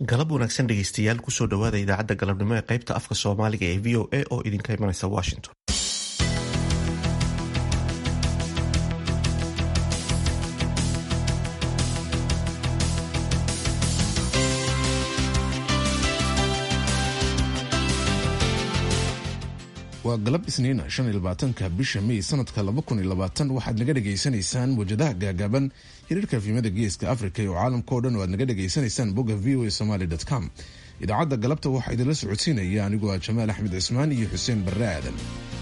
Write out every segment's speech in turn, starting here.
galab wanaagsan dhegeystayaal kusoo dhowaada idaacadda galabnimo ee qaybta afka soomaaliga ee v o a oo idinka imanaysa washington waa galab isniina shan iyo labaatanka bisha mey sanadka laba kun iyo labaatan waxaad naga dhagaysanaysaan wajadaha gaagaaban hiriirka fiimada geeska africa iyo caalamka o dhan oo aad naga dhagaysanaysaan bogga v o a somaly com idaacadda galabta waxaa idinla socodsiinaya anigoo ah jamaal axmed cismaan iyo xuseen barre aadan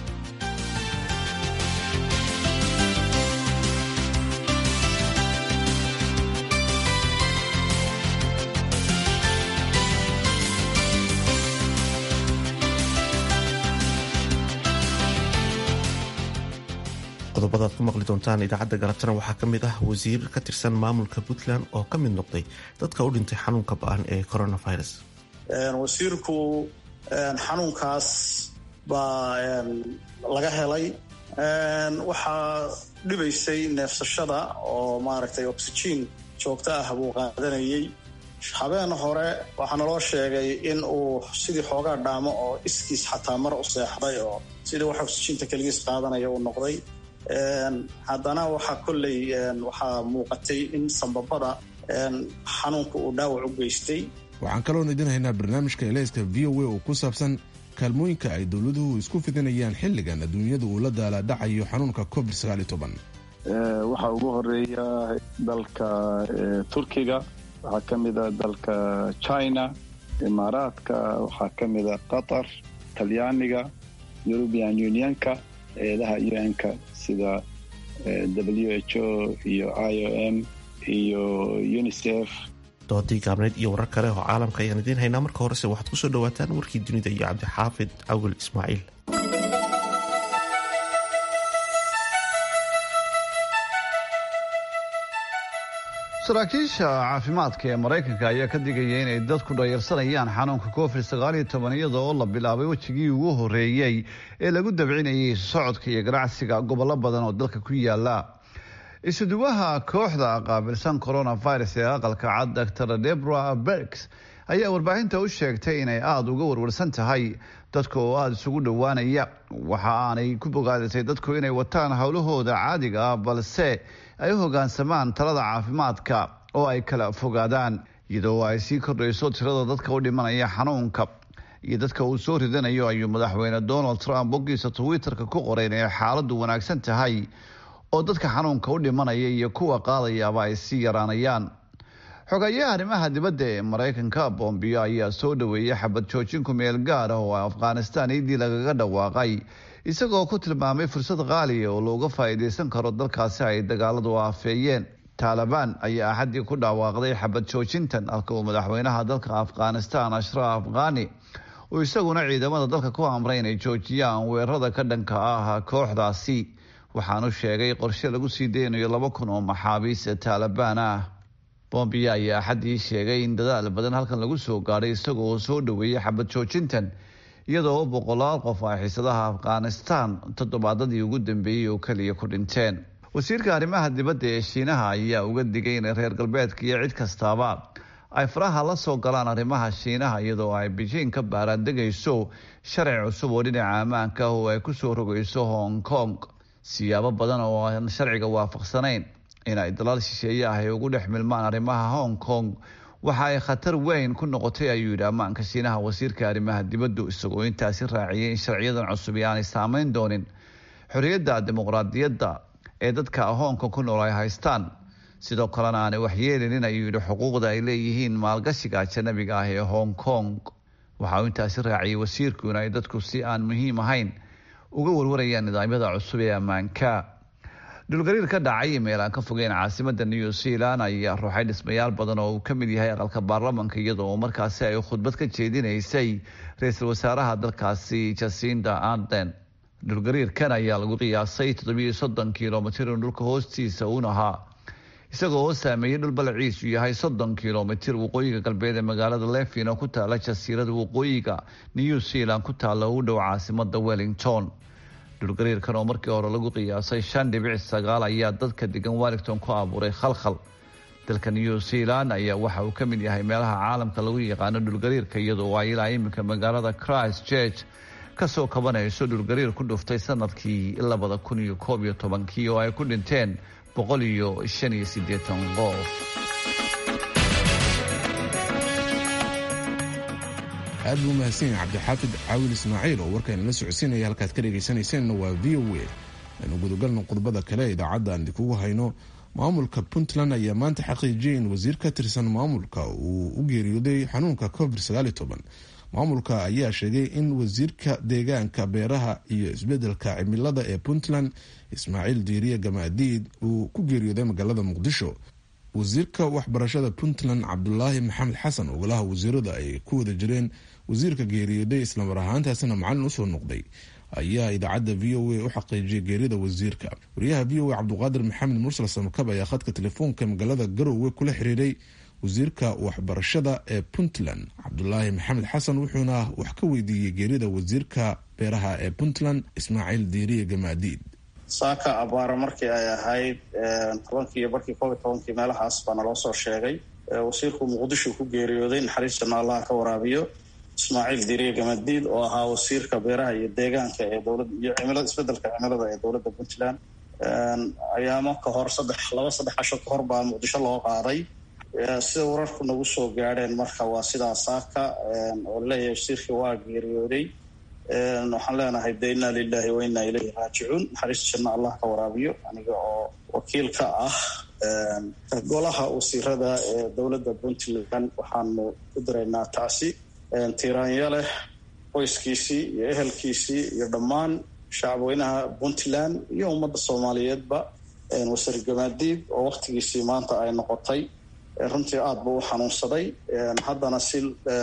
qodobadaad ku maqli doontaan idaacadda galabtana waxaa ka mid ah wasiir ka tirsan maamulka puntland oo ka mid noqday dadka u dhintay xanuunka ba-an ee coronavirus wasiirku xanuunkaas baa laga helay waxaa dhibaysay neefsashada oo maaragtay oxygen joogto ah buu qaadanayay habeen hore waxaa naloo sheegay in uu sidii xoogaa dhaamo oo iskiis xataa mar u seexday oo sidii wax oxyginta keligiis qaadanaya uu noqday haddana waxaa kolley waxaa muuqatay in sambabada xanuunka uu dhaawac u geystay waxaan kaloon idin haynaa barnaamijka eleyska v o a oo ku saabsan kaalmooyinka ay dowladuhu isku fidinayaan xilligan adduunyadu uu la daalaadhacayo xanuunka covid waxaa ugu horeeya dalka turkiga waxaa ka mida dalka china imaaraadka waxaa ka mida qatar talyaaniga european unionka eedaha un-ka sida w h o iyo i o m iyo unicef doodii gaabneyd iyo warar kale oo caalamka ayaan idiin haynaa marka horese waxaad kusoo dhawaataan warkii dunida iyo cabdixaafid awil ismaaciil saraakiisha caafimaadka ee maraykanka ayaa ka digaya inay dadku dhayarsanayaan xanuunka covid sagaal iyo toban iyada oo la bilaabay wejigii ugu horeeyey ee lagu dabcinayay socodka iyo ganacsiga gobollo badan oo dalka ku yaala isuduwaha kooxda qaabilsan coronavirus ee aqalka cad dor debra bergs ayaa warbaahinta u sheegtay inay aada uga warwarsan tahay dadka oo aada isugu dhowaanaya waxa aanay ku bogaadisay dadku inay wataan howlahooda caadiga ah balse ay u hogaansamaan talada caafimaadka oo ay kala fogaadaan iyadoo ay sii kordhayso tirada dadka u dhimanaya xanuunka iyo dadka uu soo ridanayo ayuu madaxweyne donald trump boggiisa twitter-ka ku qoray inay xaaladdu wanaagsan tahay oo dadka xanuunka u dhimanaya iyo kuwa qaadayaaba ay sii yaraanayaan xogayaha arrimaha dibadda ee maraykanka bombiyo ayaa soo dhaweeyay xabad joojinku meel gaar ah oo afghanistan iidii lagaga dhawaaqay isagoo ku tilmaamay fursad qaaliya oo looga faa'iidaysan karo dalkaasi ay dagaaladu aafeeyeen taalibaan ayaa axaddii ku dhawaaqday xabad joojintan halka uu madaxweynaha dalka afghanistan ashraf khani uu isaguna ciidamada dalka ku amray inay joojiyaan weerarada ka dhanka ah kooxdaasi waxaanu sheegay qorshe lagu sii deynayo laba kun oo maxaabiis taalibaan ah bombiya ayaa axaddii sheegay in dadaal badan halkan lagu soo gaadhay isagoo soo dhaweeyay xabad joojintan iyadoo boqolaal qof ay xiisadaha afghanistan toddobaadadii ugu dambeeyey oo keliya ku dhinteen wasiirka arrimaha dibadda ee shiinaha ayaa uga digay in reer galbeedka iyo cid kastaaba ay faraha la soo galaan arrimaha shiinaha iyadoo ay beijing ka baaraandegayso sharci cusub oo dhinaca ammaanka ah oo ay kusoo rogayso hong kong siyaabo badan oo aan sharciga waafaqsanayn in ay dalaal shisheeye ah ay ugu dhex milmaan arrimaha hong kong waxa ay khatar weyn ku noqotay ayuu yidhi ammaanka shiinaha wasiirka arrimaha dibaddu isagoo intaasi raaciyay in sharciyadan cusub aanay saameyn doonin xorriyadda dimuqraadiyadda ee dadka hoonka ku nool ay haystaan sidoo kalena aanay waxyeelinin ayuu yidhi xuquuqda ay leeyihiin maalgashiga ajanabiga ah ee hong kong waxa uu intaasi raaciyay wasiirku in ay dadku si aan muhiim ahayn uga warwarayaan nidaamyada cusub ee ammaanka dhulgariir ka dhacay meel aan ka fogeyn caasimada new zealand ayaa ruuxay dhismayaal badan oo uu ka mid yahay aqalka baarlamanka iyadoo markaasi ay khudbad ka jeedinaysay ra-iisul wasaaraha dalkaasi jasinda arden dhulgariirkan ayaa lagu qiyaasay toddobiyo soddon kilomitir in dhulka hoostiisa uun ahaa isagoo oo saameeyey dhul balaciisu yahay soddon kilomitir waqooyiga galbeed ee magaalada levin oo ku taala jasiirada waqooyiga new zealand ku taalla u dhow caasimada wellington dhulgariirkan oo markii hore lagu qiyaasay shan dhibic sagaal ayaa dadka degan wellington ku abuuray khalkhal dalka new zealand ayaa waxa uu ka mid yahay meelaha caalamka lagu yaqaano dhulgariirka iyadoo ay ilaa iminka magaalada christ church kasoo kabanayso dhulgariir ku dhuftay sanadkii labada kun iyo koob iyo tobankii oo ay ku dhinteen boqol iyo shan iyo siddeetan qof aad buu umahadsan yahay cabdixaafid caawil ismaaciil oo warkayna la socodsiinaya halkaad ka dhegaysanayseena waa v o a aynu gudagalno qodobada kale idaacadda aan idinkugu hayno maamulka puntland ayaa maanta xaqiijiyay in wasiir ka tirsan maamulka uu u geeriyooday xanuunka covid maamulka ayaa sheegay in wasiirka deegaanka beeraha iyo isbedelka cimilada ee puntland ismaaciil diiriye gamaadiid uu ku geeriyooday magaalada muqdisho wasiirka waxbarashada puntland cabdulaahi maxamed xasan oo golaha wasiirada ay ku wada jireen wasiirka geeriyooday islamar ahaantaasina macalin usoo noqday ayaa idaacadda v o a u xaqiijiyay geerida wasiirka wariyaha v o a cabduqaadir maxamed mursal samakab ayaa khadka telefoonka magaalada garowe kula xiriiray wasiirka waxbarashada ee puntland cabdulaahi maxamed xasan wuxuuna wax ka weydiiyey geerida wasiirka beeraha ee puntland ismaaciil diiriye gamaadiid saaka abaara markii ay ahayd tobankii iyo barkii koob iyo tobankii meelahaas baa naloo soo sheegay wasiirku muqdisho ku geeriyooday naxariistana allaha ka waraabiyo ismaaciil diiriye gamadiid oo ahaa wasiirka beeraha iyo deegaanka ee dowlad iyo cimilada isbedelka cimilada ee dowladda puntland ayaamo ka hor saddex laba saddex casho ka hor baa muqdisho loo qaaday sida wararku nagu soo gaadheen marka waa sidaa saaka oo laleeyahay wasiirkii waa geeriyooday waxaan leenahay de inna lilahi wa inna ilayhi raajicuun naxariista janna allah ka waraabiyo aniga oo wakiil ka ah golaha wasiirada ee dowladda puntland waxaanu u diraynaa tacsi tiiraanya leh qoyskiisii iyo ehelkiisii iyo dhammaan shacabweynaha puntland iyo ummadda soomaaliyeedba wasiir gamaadiid oo waktigiisii maanta ay noqotay runtii aada buu u xanuunsaday haddana si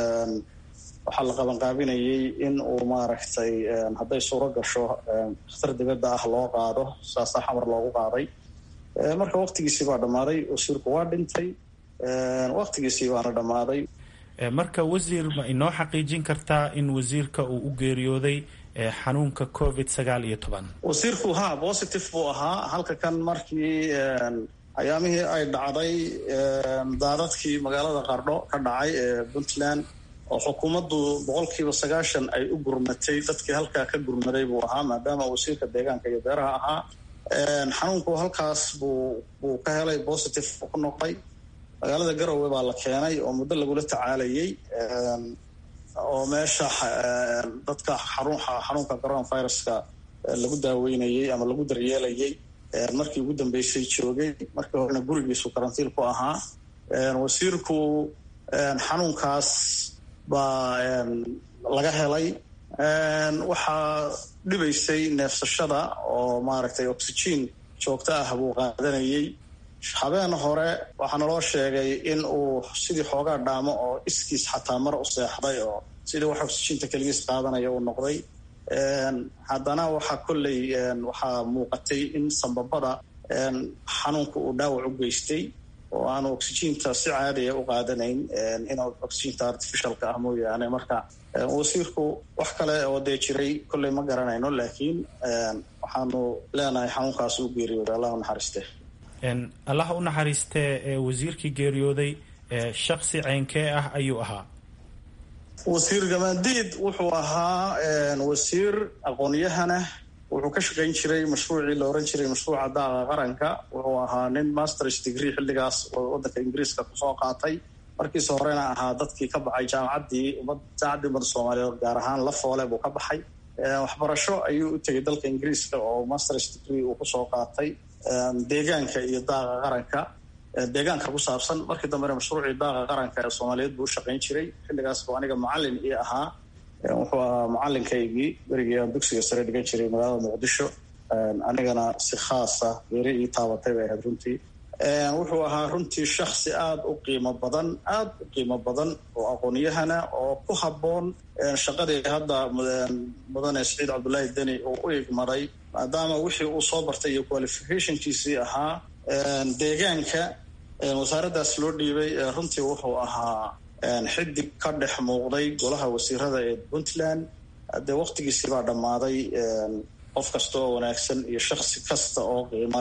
waxaa la qabanqaabinayay in uu maaragtay hadday suuro gasho dakhtar dibadda ah loo qaado saasaa xamar loogu qaaday marka waktigiisii baa dhammaaday wasiirku waa dhintay waktigiisii baana dhammaaday marka wasiir ma inoo xaqiijin kartaa in wasiirka uu u geeriyooday xanuunka covid sagaal iyo toban wasiirku ha positive buu ahaa halka kan markii ayaamihii ay dhacday daadadkii magaalada qardho ka dhacay ee puntland oo xukuumaddu boqolkiiba sagaashan ay u gurmatay dadkii halkaa ka gurmaday buu ahaa maadaama wasiirka deegaanka iyo beeraha ahaa xanuunku halkaas buu buu ka helay positive ku noqday magaalada garowe baa la keenay oo muddo lagula tacaalayay oo meesha dadka xanuunka coronaviruska lagu daaweynayay ama lagu daryeelayay markii ugu dambeysay joogay markii horena gurigiisu karantiil ku ahaa wasiirku xanuunkaas baa laga helay waxaa dhibaysay neefsashada oo maaragtay oxygen joogto ah buu qaadanayay habeen hore waxaa naloo sheegay in uu sidii xoogaa dhaamo oo iskiis xataa mar u seexday oo sidii wax oxyginta keligiis qaadanaya uu noqday haddana waxaa kolley waxaa muuqatay in sambabada xanuunka uu dhaawac u geystay oo aanu oxyginta si caadiya u qaadanayn in oxyginta artificialka ah mooyaane marka wasiirku wax kale oo dee jiray kolley ma garanayno laakiin waxaanu leenahay xanuunkaas u geeriyooday allah u naxariiste allah u naxariistee wasiirkii geeriyooday shaksi ceynkee ah ayuu ahaa wasiir gamaandiid wuxuu ahaa wasiir aqoon-yahana wuxuu ka shaqayn jiray mashruucii la oran jiray mashruuca daaqa qaranka wuxuu ahaa nin masters degree xilligaas waddanka ingiriiska kusoo qaatay markiisa horena ahaa dadkii ka baxay jaamacaddii jaamacaddii ummadda soomaaliyeed gaar ahaan la foole buu ka baxay waxbarasho ayuu u tegay dalka ingiriiska oo masters degree uu kusoo qaatay deegaanka iyo daaqa qaranka deegaanka ku saabsan markii dambena mashruucii daaqa qaranka ee soomaaliyeed buu u shaqayn jiray xilligaas buu aniga macalin ii ahaa wuxuu ahaa macalinkaygii berigii aan dugsiga sare dhigan jiray magaalada muqdisho anigana si khaasa geeri ii taabatay bay ahayd runtii wuxuu ahaa runtii shaksi aada u qiimo badan aada u qiimo badan oo aqoon-yahana oo ku habboon shaqadii hadda mudane siciid cabdullaahi deni uu u igmaday maadaama wixii uu soo bartay iyo qualificationkiisii ahaa deegaanka wasaaraddaas loo dhiibay runtii wuxuu ahaa xidig ka dhex muuqday golaha wasiirada ee puntland dee waktigiisii baa dhammaaday qof kasta oo wanaagsan iyo shaksi kasta oo qiimo leh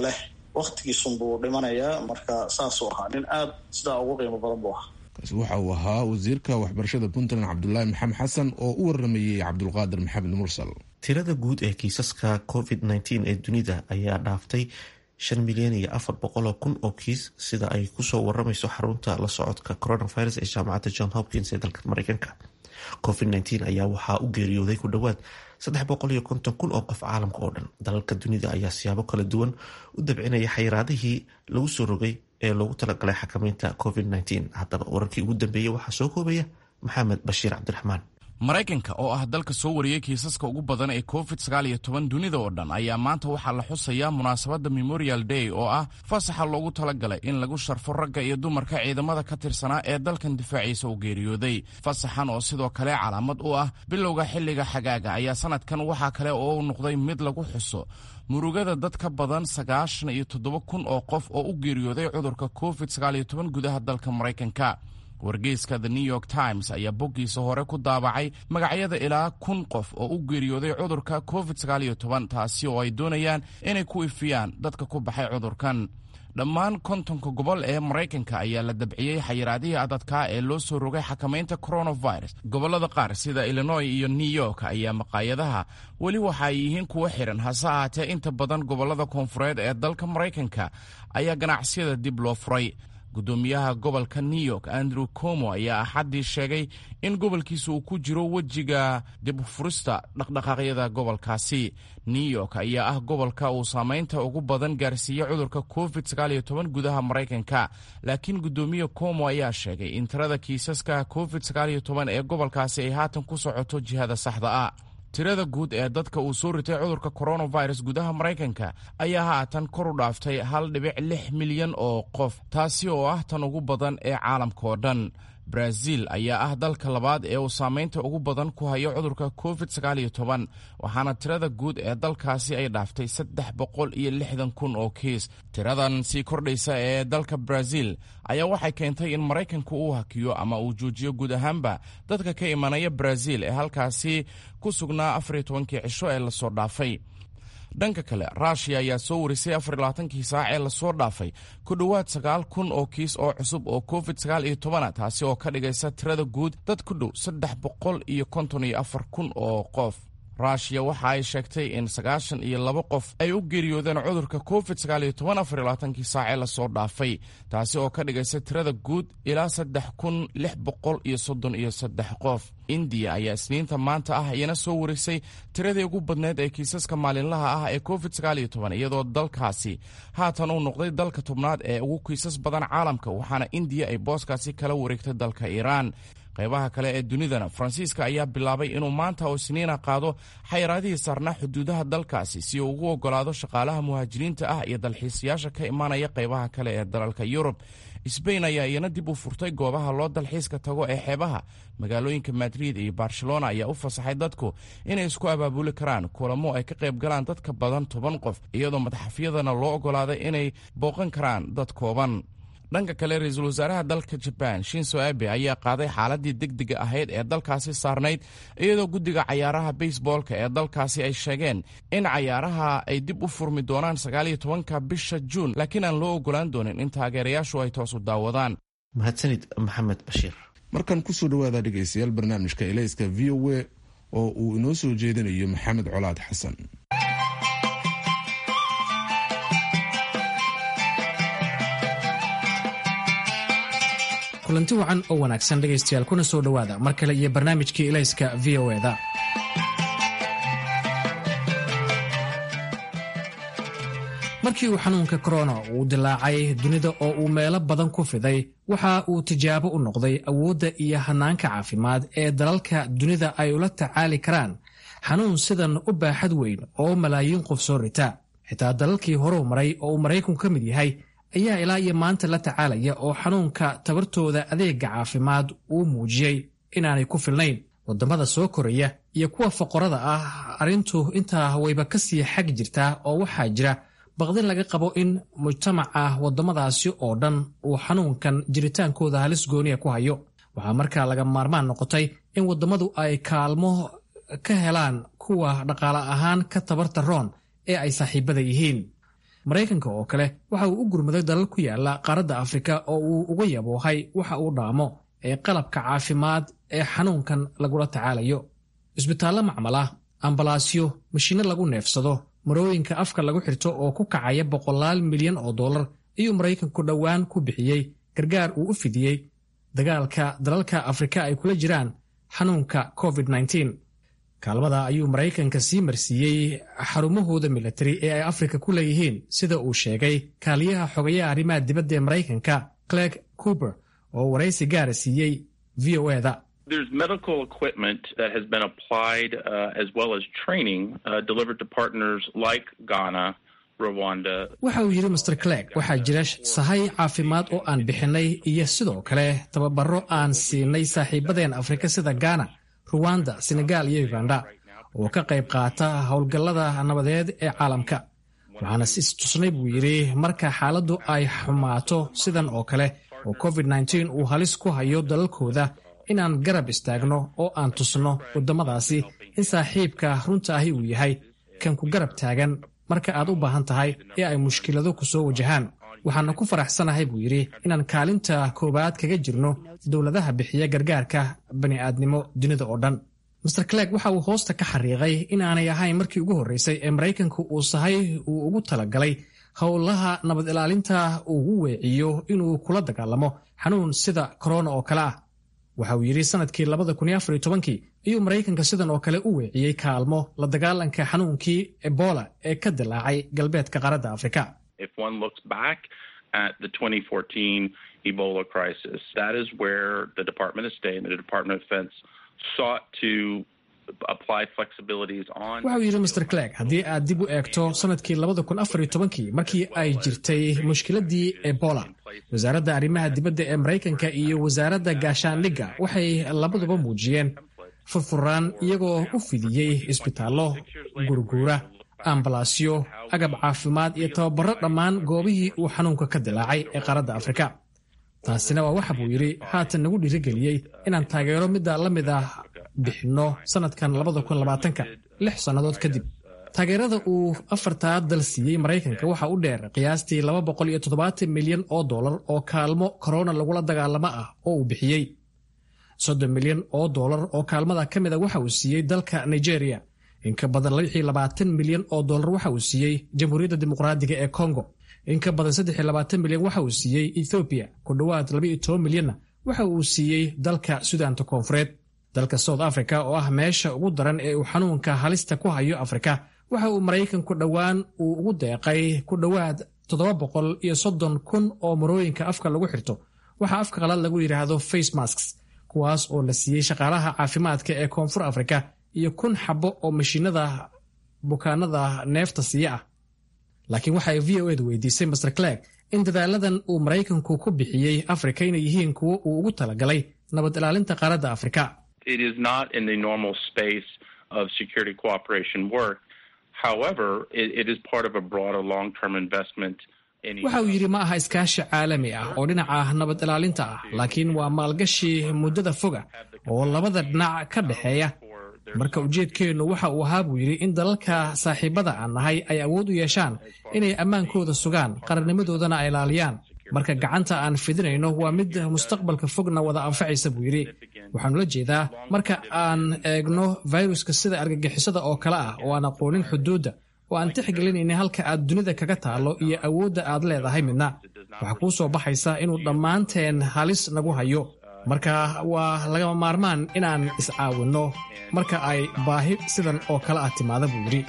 waktigiisunbuu dhimanayaa marka saasuu ahaa nin aada sidaa ugu qiimo badan buu ahaa kaasi waxa uu ahaa wasiirka waxbarashada puntland cabdulaahi maxamed xasan oo u waramayey cabdulqaadir maxamed mursal tirada guud ee kiisaska covid nteen ee dunida ayaa dhaaftay shan milyan iyo afar boqoloo kun oo kiis sida ay kusoo waramayso xarunta la socodka coronavirus ee jaamacadda john hopkins ee dalka mareykanka covid nteen ayaa waxaa u geeriyooday ku dhowaad saddex boqol iyo konton kun oo qof caalamka oo dhan dalalka dunida ayaa siyaabo kala duwan u dabcinaya xayiraadihii lagu soo rogay ee loogu talagalay xakameynta covid nteen haddaba wararkii ugu dambeeyey waxaa soo koobaya maxamed bashiir cabdiraxmaan maraykanka oo ah dalka soo wariyey kiisaska ugu badan ee covid sagaal iyo toban dunida oo dhan ayaa maanta waxaa la xusayaa munaasabadda memorial day oo ah fasaxa loogu talagalay in lagu sharfo ragga iyo dumarka ciidamada ka tirsanaa ee dalkan difaaciisa u geeriyooday fasaxan oo sidoo kale calaamad u ah bilowga xilliga xagaaga ayaa sanadkan waxaa kale oo u noqday mid lagu xuso murugada dad ka badan sagaashan iyo toddoba kun oo qof oo u geeriyooday cudurka covid sagaal iyo toban gudaha dalka maraykanka wargeyska the new york times ayaa boggiisa hore ku daabacay magacyada ilaa kun qof oo u geeriyooday cudurka covid sagaal iyo toban taasi oo ay doonayaan inay ku ifiyaan dadka ku baxay cudurkan dhammaan kontonka gobol ee maraykanka ayaa la dabciyey xayiraadihii adadkaa ee loo soo rogay xakamaynta coronavirus gobollada qaar sida illinois iyo new york ayaa maqaayadaha weli waxa ay yihiin kuwo xiran hase ahaatee inta badan gobollada koonfureed ee dalka maraykanka ayaa ganacsiyada dib loo furay gudoomiyaha gobolka new york andrew como ayaa axaddii sheegay in gobolkiisa uu ku jiro wejiga dibfurista dhaqdhaqaaqyada gobolkaasi new york ayaa ah gobolka uu saamaynta ugu badan gaarsiiyey cudurka covid sagaaliyo toban gudaha maraykanka laakiin gudoomiye como ayaa sheegay in tirada kiisaska covid sagaaliyo toban ee gobolkaasi ay haatan ku socoto jihada saxda ah tirada guud ee dadka uu soo ritay cudurka coronavirus gudaha maraykanka ayaa haatan kor u dhaaftay hal dhibic lix milyan oo qof taasi oo ah tan ugu badan ee caalamka oo dhan brazil ayaa ah dalka labaad ee uu saamaynta ugu badan ku hayo cudurka covid sagaaliyo toban waxaana tirada guud ee dalkaasi ay dhaaftay saddex boqol iyo lixdan kun oo kiis tiradan sii kordhaysa ee dalka brazil ayaa waxay keentay in maraykanku uu hakiyo ama uu joojiyo guud ahaanba dadka ka imanaya brazil ee halkaasi ku sugnaa afariyo tobankii cisho ee lasoo dhaafay dhanka kale ruushiya ayaa soo warisay afarlabaatankii saac ee lasoo dhaafay ku dhowaad sagaal kun oo kiis oo cusub oo covid sagaal iyo tobana taasi oo ka dhigaysa tirada guud dad ku dhow saddex boqol iyo konton iyo afar kun oo qof ruushiya waxa ay sheegtay in sagaashan iyo laba qof ay u geeriyoodeen cudurka covid sagaal iyo toban afar iyo labaatankii saac ee lasoo dhaafay taasi oo ka dhigaysa tirada guud ilaa saddex kun lix boqol iyo soddon iyo saddex qof indiya ayaa isniinta maanta ah iyana soo warisay tiradii ugu badneed ee kiisaska maalinlaha ah ee covid sagaal iyo toban iyadoo dalkaasi haatan uu noqday dalka tobnaad ee ugu kiisas badan caalamka waxaana indiya ay booskaasi kala wareegtay dalka iiraan qaybaha kale ee dunidana faransiiska ayaa bilaabay inuu maanta oo isniina qaado xayiraadihii saarnaa xuduudaha dalkaasi si uu ugu ogolaado shaqaalaha muhaajiriinta ah iyo dalxiisayaasha ka imanaya qaybaha kale ee dalalka yurub sbain ayaa iyana dib u furtay goobaha loo dalxiiska tago ee xeebaha magaalooyinka madrid iyo barcelona ayaa u fasaxay dadku inay isku abaabuli karaan kulamo ay ka qayb galaan dad ka badan toban qof iyadoo madaxafyadana loo ogolaaday inay booqan karaan dad kooban dhanka kale ra-iisul wasaaraha dalka jabaan shinso abe ayaa qaaday xaaladii degdega ahayd ee dalkaasi saarnayd iyadoo guddiga cayaaraha baseboolka ee dalkaasi ay sheegeen in cayaaraha ay dib u furmi doonaan sagaaliyo tobanka bisha juun laakiin aan loo ogolaan doonin in taageerayaashu ay toos u daawadaan mahadsanid maxamed bashiir markan kusoo dhawaada dhegaystayaal barnaamijka elayska v o a oo uu inoo soo jeedinayo maxamed colaad xasan kulanti wacan oo wanaagsan dhegaystayaal kuna soo dhowaada mar kale iyo barnaamijkii ilayska v o eda markii uu xanuunka korona uu dilaacay dunida oo uu meelo badan ku fiday waxa uu tijaabo u noqday awoodda iyo hannaanka caafimaad ee dalalka dunida ay ula tacaali karaan xanuun sidan u baaxad weyn oo malaayiin qof soo rita xitaa dalalkii horeu maray oo uu maraykanku ka mid yahay ayaa ilaa iyo maanta la tacaalaya oo xanuunka tabartooda adeega caafimaad uu muujiyey inaanay ku filnayn wadamada soo koraya iyo kuwa foqorada ah arrintu intaa wayba kasii xag jirtaa oo waxaa jira baqdin laga qabo in mujtamaca wadamadaasi oo dhan uu xanuunkan jiritaankooda halis gooniya ku hayo waxaa markaa laga maarmaan noqotay in wadamadu ay kaalmo ka helaan kuwa dhaqaale ahaan ka tabarta roon ee ay saaxiibada yihiin maraykanka oo kale waxa uu u gurmaday dalal ku yaala qaaradda afrika oo uu uga yaboohay waxa uu dhaamo ee qalabka caafimaad ee xanuunkan lagula tacaalayo isbitaallo macmal ah ambalaasyo mashiinno lagu neefsado marooyinka afka lagu xirto oo ku kacaya boqolaal milyan oo dollar ayuu maraykanku dhowaan ku bixiyey gargaar uu u fidiyey dagaalka dalalka afrika ay kula jiraan xanuunka covid kaalmada ayuu maraykanka sii marsiiyey xarumahooda militari ee ay afrika ku leeyihiin sida uu sheegay kaaliyaha xogayaha arrimaha dibadda ee maraykanka clegg cooper oo waraysi gaara siiyey v o eda There's medical equipment that has been applied uh, as well as training uh, delivered to partners like Ghana, Rwanda. waxa uu yidhi master clegg waxaa jira sahay caafimaad oo aan bixinay iyo sidoo kale tababaro aan siinay saaxiibadeen afrika sida ghana ruwanda senegal iyo uganda oo ka qayb qaata howlgallada nabadeed ee caalamka waxaana is tusnay buu yidhi marka xaaladdu ay xumaato sidan oo kale oo covid uu halis ku hayo dalalkooda inaan garab istaagno oo aan tusno waddamadaasi in saaxiibka runta ahi uu yahay kan ku garab taagan marka aad u baahan tahay ee ay mushkilado ku soo wajahaan waxaana ku faraxsanahay buu yidhi inaan kaalinta koowaad kaga jirno dowladaha bixiya gargaarka bani'aadnimo dunida oo dhan master clegg waxa uu hoosta ka xariiqay inaanay ahayn markii ugu horreysay ee maraykanku uu sahay uu ugu talagalay howlaha nabad ilaalinta ugu weeciyo inuu kula dagaalamo xanuun sida korona oo kale ah waxa uu yidhi sanadkii kii ayuu maraykanka sidan oo kale u weeciyey kaalmo la dagaalanka xanuunkii ebola ee ka dilaacay galbeedka qaaradda afrika If one looks back at the 2014 Ebola crisis, that is where the Department of State and the Department of Defense sought to apply flexibilities on. waxa uu yidhi master clegg haddii aad dib u eegto sanadkii kii markii ay jirtay mushkiladii ebola wasaaradda arrimaha dibadda ee maraykanka iyo wasaaradda gaashaandhigga waxay labaduba muujiyeen furfuraan iyagoo u fidiyey isbitaallo gurguura ambalaasyo agab caafimaad iyo tababaro dhammaan goobihii uu xanuunka ka dilaacay ee qaaradda afrika taasina waa waxa buu yidhi haatan nagu dhiirigeliyey inaan taageero midda la mid ah bixinno sannadkan lix sannadood kadib taageerada uu afartaa dal siiyey maraykanka waxa u dheer qiyaastii milyan oo dollar oo kaalmo korona lagula dagaalamo ah oo uu bixiyey soddon milyan oo dollar oo kaalmada ka mid a waxa uu siiyey dalka nigeria in ka badan milyan oo dollar waxa uu siiyey jamhuuriyadda dimuqraadiga ee congo in ka badan milyan waxa uu siiyey ethoobiya ku dhowaad milyanna waxa uu siiyey dalka sudaanta koonfureed dalka south africa oo ah meesha ugu daran ee uu xanuunka halista ku hayo afrika waxa uu maraykanku dhowaan uu ugu deeqay ku dhowaad kun oo marooyinka afka lagu xirto waxa afka qalaad lagu yidhaahdo face masks kuwaas oo la siiyey shaqaalaha caafimaadka ee koonfur afrika iyo kun xabo oo mashiinada bukaanada neefta siiya ah laakiin waxa ay v o edu weydiisay master clegg in dadaaladan uu maraykanku ku bixiyey afrika inay yihiin kuwo uu ugu talagalay nabad ilaalinta qaaradda afrika It is not in the normal space of security cooperation work. However, it, it is part of a broader long-term investment in. waxa uu yidhi ma aha iskaashi caalami ah oo dhinaca nabad ilaalinta ah laakiin waa maalgashi muddada foga oo labada dhinac ka dhexeeya marka ujeedkeennu waxa uu ahaa buu yidhi in dalalka saaxiibada aan nahay ay awood u yeeshaan inay ammaankooda sugaan qarannimadoodana ay ilaaliyaan marka gacanta aan fidinayno waa mid mustaqbalka fogna wada anfacaysa buu yidhi waxaanu la jeedaa marka aan eegno viruska sida argagixisada oo kale ah oo aan aqoonin xuduudda oo aan tixgelinayna halka aad dunida kaga taallo iyo awoodda aad leedahay midna waxaa kuu soo baxaysa inuu dhammaanteen halis nagu hayo marka waa lagama maarmaan inaan iscaawinno marka ay baahi sidan oo kale ah timaada buu yidhi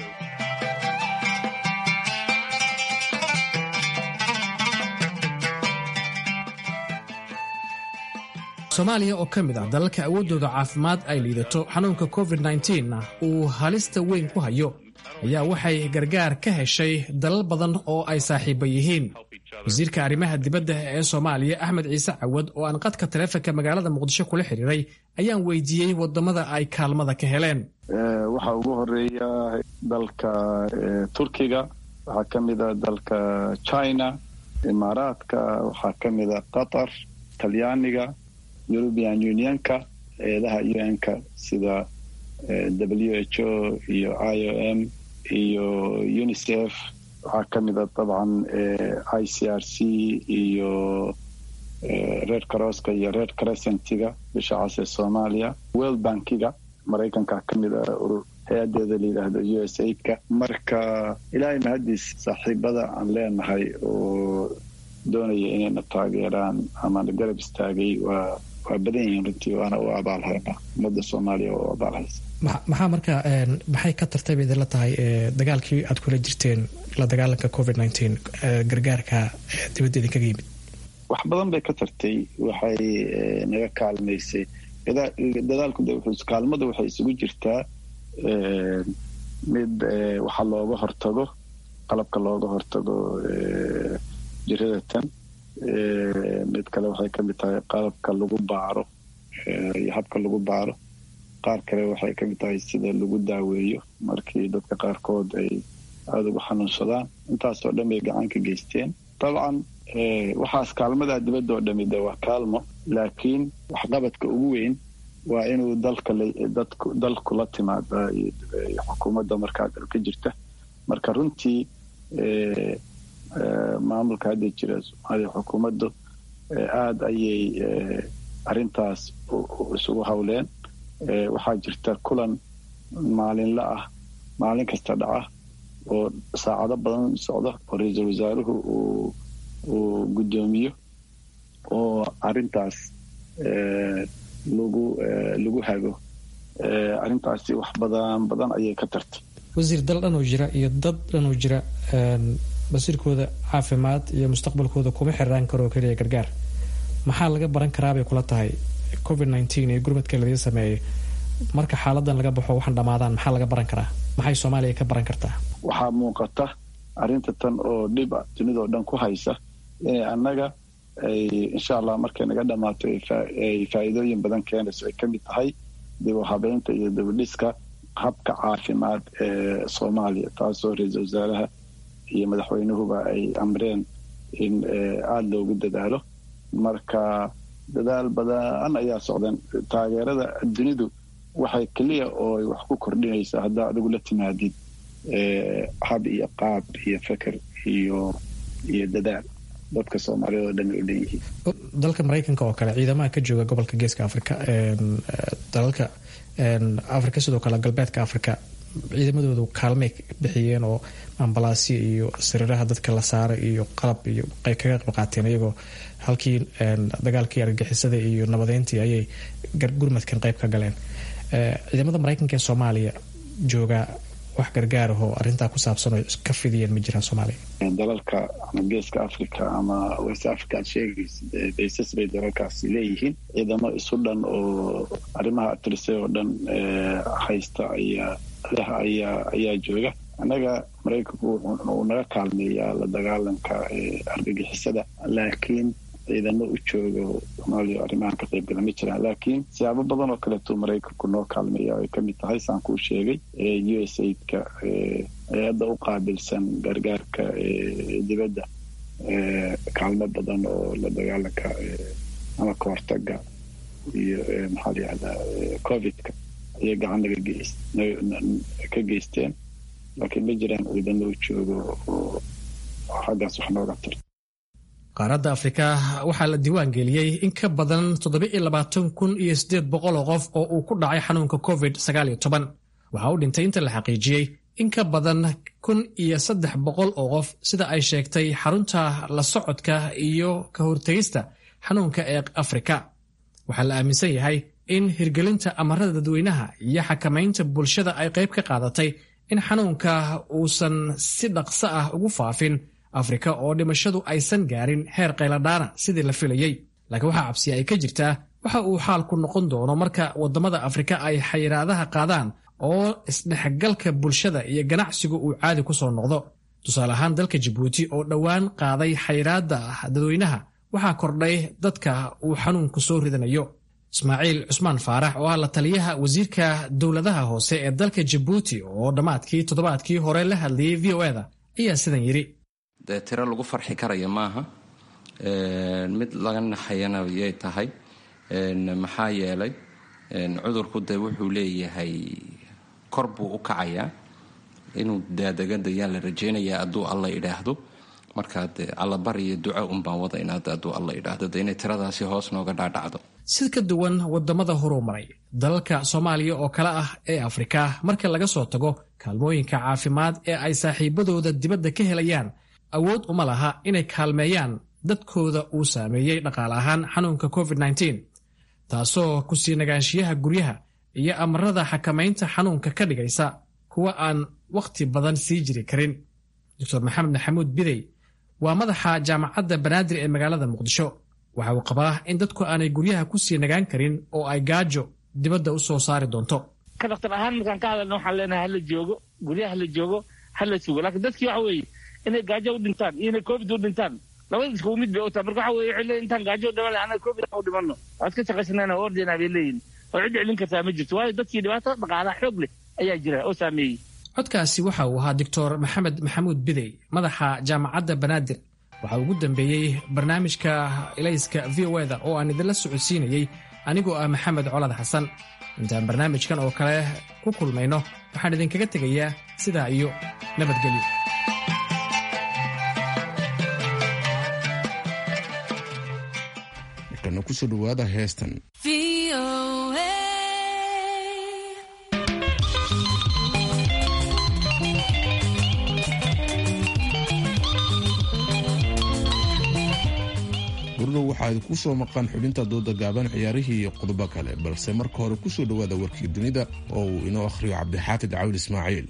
soomaaliya oo ka mid ah dalalka awooddooda caafimaad ay liidato xanuunka covid na uu halista weyn ku hayo ayaa waxay gargaar ka heshay dalal badan oo ay saaxiiba yihiin wasiirka arrimaha dibadda ee soomaaliya axmed ciise cawad oo aan qadka taleefonka magaalada muqdisho kula xiriiray ayaan weydiiyey wadamada ay kaalmada ka heleen waxaa ugu horeeya dalka turkiga waxaa ka mida dalka china imaaraadka waxaa ka mida qatar talyaaniga european unionka eedaha un-ka sida w h o iyo i o m iyo unicef waxaa ka mid a dabcan i c r c iyo reer crosska iyo reer crescentiga bisha cas ee soomaaliya world bankiga maraykanka ka mid a urur hay-adeeda la yidhaahdo u s aidka marka ilaahay mahadiis saaxiibada aan leenahay oo doonaya inayna taageeraan amaana garab istaagay waa waa badan yihiin runtii waana u abaalhaynaa ummadda soomaaliya oo abaalhaysa maxaa marka maxay ka tartay bay idinla tahay dagaalkii aad kula jirteen la dagaalanka covid nteen gargaarka dibadda idinkaga yimid wax badan bay ka tartay waxay naga kaalmaysay dadaalku kaalmada waxay isugu jirtaa mid waxa looga hortago qalabka looga hortago jirada tan mid kale waxay ka mid tahay qalabka lagu baaro iyo habka lagu baaro qaar kale waxay ka mid tahay sida lagu daaweeyo markii dadka qaarkood ay aada ugu xanuunsadaan intaasoo dhan bay gacan ka geysteen dabcan waxaas kaalmadaa dibadda oo dhami de waa kaalmo laakiin waxqabadka ugu weyn waa inuu dalka dalku la timaada xukuumadda markaa dalka jirta marka runtii maamulka hadda jira soomaaliya xukuumaddu aada ayay arrintaas isugu howleen waxaa jirta kulan maalinla ah maalin kasta dhaca oo saacado badan socda oo ra-iisul wasaaruhu uu uu guddoomiyo oo arrintaas lagu lagu hago arrintaasi wax badan badan ayay ka tartay wasiir dal dhanoo jira iyo dad dhanoo jira basiirkooda caafimaad iyo mustaqbalkooda kuma xiraan karoo keliya gargaar maxaa laga baran karaabay kula tahay covid nteen iyo gurmadka ladiin sameeyay marka xaaladan laga baxo waxaan dhammaadaan maxaa laga baran karaa maxay soomaaliya ka baran kartaa waxaa muuqata arrinta tan oo dhib a dunidao dhan ku haysa inay annaga ay insha allah markay naga dhammaato ay faa'iidooyin badan keenayso ay ka mid tahay dib u habeynta iyo dibudhiska habka caafimaad ee soomaaliya taasoo ra-iisul wasaaraha iyo madaxweynuhuba ay amreen in aada loogu dadaalo marka dadaal badan ayaa socdeen taageerada dunidu waxay keliya oo ay wax ku kordhinaysaa haddaa adigu la timaadid hab iyo qaab iyo feker iyo iyo dadaal dadka soomaaliyad oo dhan u dhan yihiin dalka maraykanka oo kale ciidamaha ka jooga gobolka geeska africa dalalka africa sidoo kale galbeedka africa ciidamadoodu kaalmay bixiyeen oo ambalaasyo iyo sariiraha dadka la saara iyo qalab iyo ay kaga qayb qaateen iyagoo halkii dagaalkii argagixisada iyo nabadeyntii ayay gurmadkan qayb ka galeen ciidamada maraykanka ee soomaaliya jooga wax gargaarahoo arrintaa ku saabsan oo ka fidiyeen ma jiraan soomaaliya dalalka ama geeska africa ama west africa aad sheegaysid baysas bay dalalkaasi leeyihiin ciidamo isu dhan oo arrimaha atrise oo dhan haysta ayaa leh ayaa ayaa jooga annaga maraykanku uu naga kaalmeeyaa la dagaalanka argagixisada laakiin ciidamo u jooga soomaaliya arrimahan ka qaybgala ma jiraan laakiin siyaabo badan oo kaleeto maraykanku noo kaalmeeya ay kamid tahay saan kuu sheegay u s aidka hay-adda u qaabilsan gargaarka dibadda kaalmo badan oo la dagaalanka ama ka hortaga iyo maxaa la yihahdaa covidka ayay gacan naga geys ka geysteen laakiin ma jiraan ciidamo u joogo oo xaggaas wax nooga tar qaaradda afrika waxaa la diiwaan geliyey in ka badan kun iyo oo qof oo uu ku dhacay xanuunka covid waxaa u dhintay inta la xaqiijiyey in ka badan kun iyo saddex boqol oo qof sida ay sheegtay xarunta la socodka iyo ka hortegista xanuunka ee afrika waxaa la aaminsan yahay in hirgelinta amarada dadweynaha iyo xakamaynta bulshada ay qayb ka qaadatay in xanuunka uusan si dhaqso ah ugu faafin afrika oo dhimashadu aysan gaarin heer qayladhaana sidii la filayey laakiin waxaa cabsiya ay ka jirtaa waxa uu xaalku noqon doono marka waddamada afrika ay xayiraadaha qaadaan oo isdhexgalka bulshada iyo ganacsigu uu caadi ku soo noqdo tusaale ahaan dalka jabuuti oo dhowaan qaaday xayiraadda dadweynaha waxaa kordhay dadka uu xanuunku soo ridanayo ismaaciil cusmaan faarax oo ah la taliyaha wasiirka dowladaha hoose ee dalka jabuuti oo dhammaadkii toddobaadkii hore la hadlayay v o eda ayaa sidan yidhi dee tiro lagu farxi karaya maaha mid laga naxayana yay tahay maxaa yeelay cudurku dee wuxuu leeyahay kor buu u kacayaa inuu daadegadayaa la rajeynayaa hadduu alla idhaahdo markaa de allabar iyo duco unbaan wada inaad hadduu alla idhaahdo de inay tiradaasi hoos nooga dhaadhacdo si ka duwan wadamada horumaray dalalka soomaaliya oo kale ah ee afrika marka laga soo tago kaalmooyinka caafimaad ee ay saaxiibadooda dibadda ka helayaan awood uma laha inay kaalmeeyaan dadkooda uu saameeyey dhaqaale ahaan xanuunka covid taasoo ku sii nagaanshiyaha guryaha iyo amarada xakamaynta xanuunka ka dhigaysa kuwa aan wakhti badan sii jiri karin doctor maxamed maxamuud bidey waa madaxa jaamacadda banaadir ee magaalada muqdisho waxa uu qabaa in dadku aanay guryaha ku sii nagaan karin oo ay gaajo dibadda u soo saari doonto ka dhaktar ahaan markaan ka hadalna waxaan leenahay hala joogo guryaha hala joogo hala sugo laakiin dadkii waxa weeye inay gaajo u dhintaan iyo inay covid u dhintaan labada iskugu mid bay u tahay marka waxa weye waxay leeyihin intaan gaajo dhiman lahay annaga covid u dhimanno waad ka shaqaysanayna ordina bay leeyihin oo cid celin kartaa ma jirto waayo dadkii dhibaato dhaqaalaha xoog leh ayaa jira oo saameeyey codkaasi waxa uu ahaa doctor maxamed maxamuud bidey madaxa jaamacadda banaadir waxaa ugu dambeeyey barnaamijka ilayska v o eda oo aan idinla socodsiinayey anigoo ah maxamed colad xasan intaan barnaamijkan oo kale ku kulmayno waxaan idinkaga tegayaa sidaa iyo nabadgelyo markana kusoo dhawaada heestan gurdhow waxaa ku soo maqan xubinta dooda gaaban ciyaarihii iyo qodobo kale balse marka hore kusoo dhowaada warkii dunida oo uu inoo akhriyo cabdixaafid cawil ismaaciil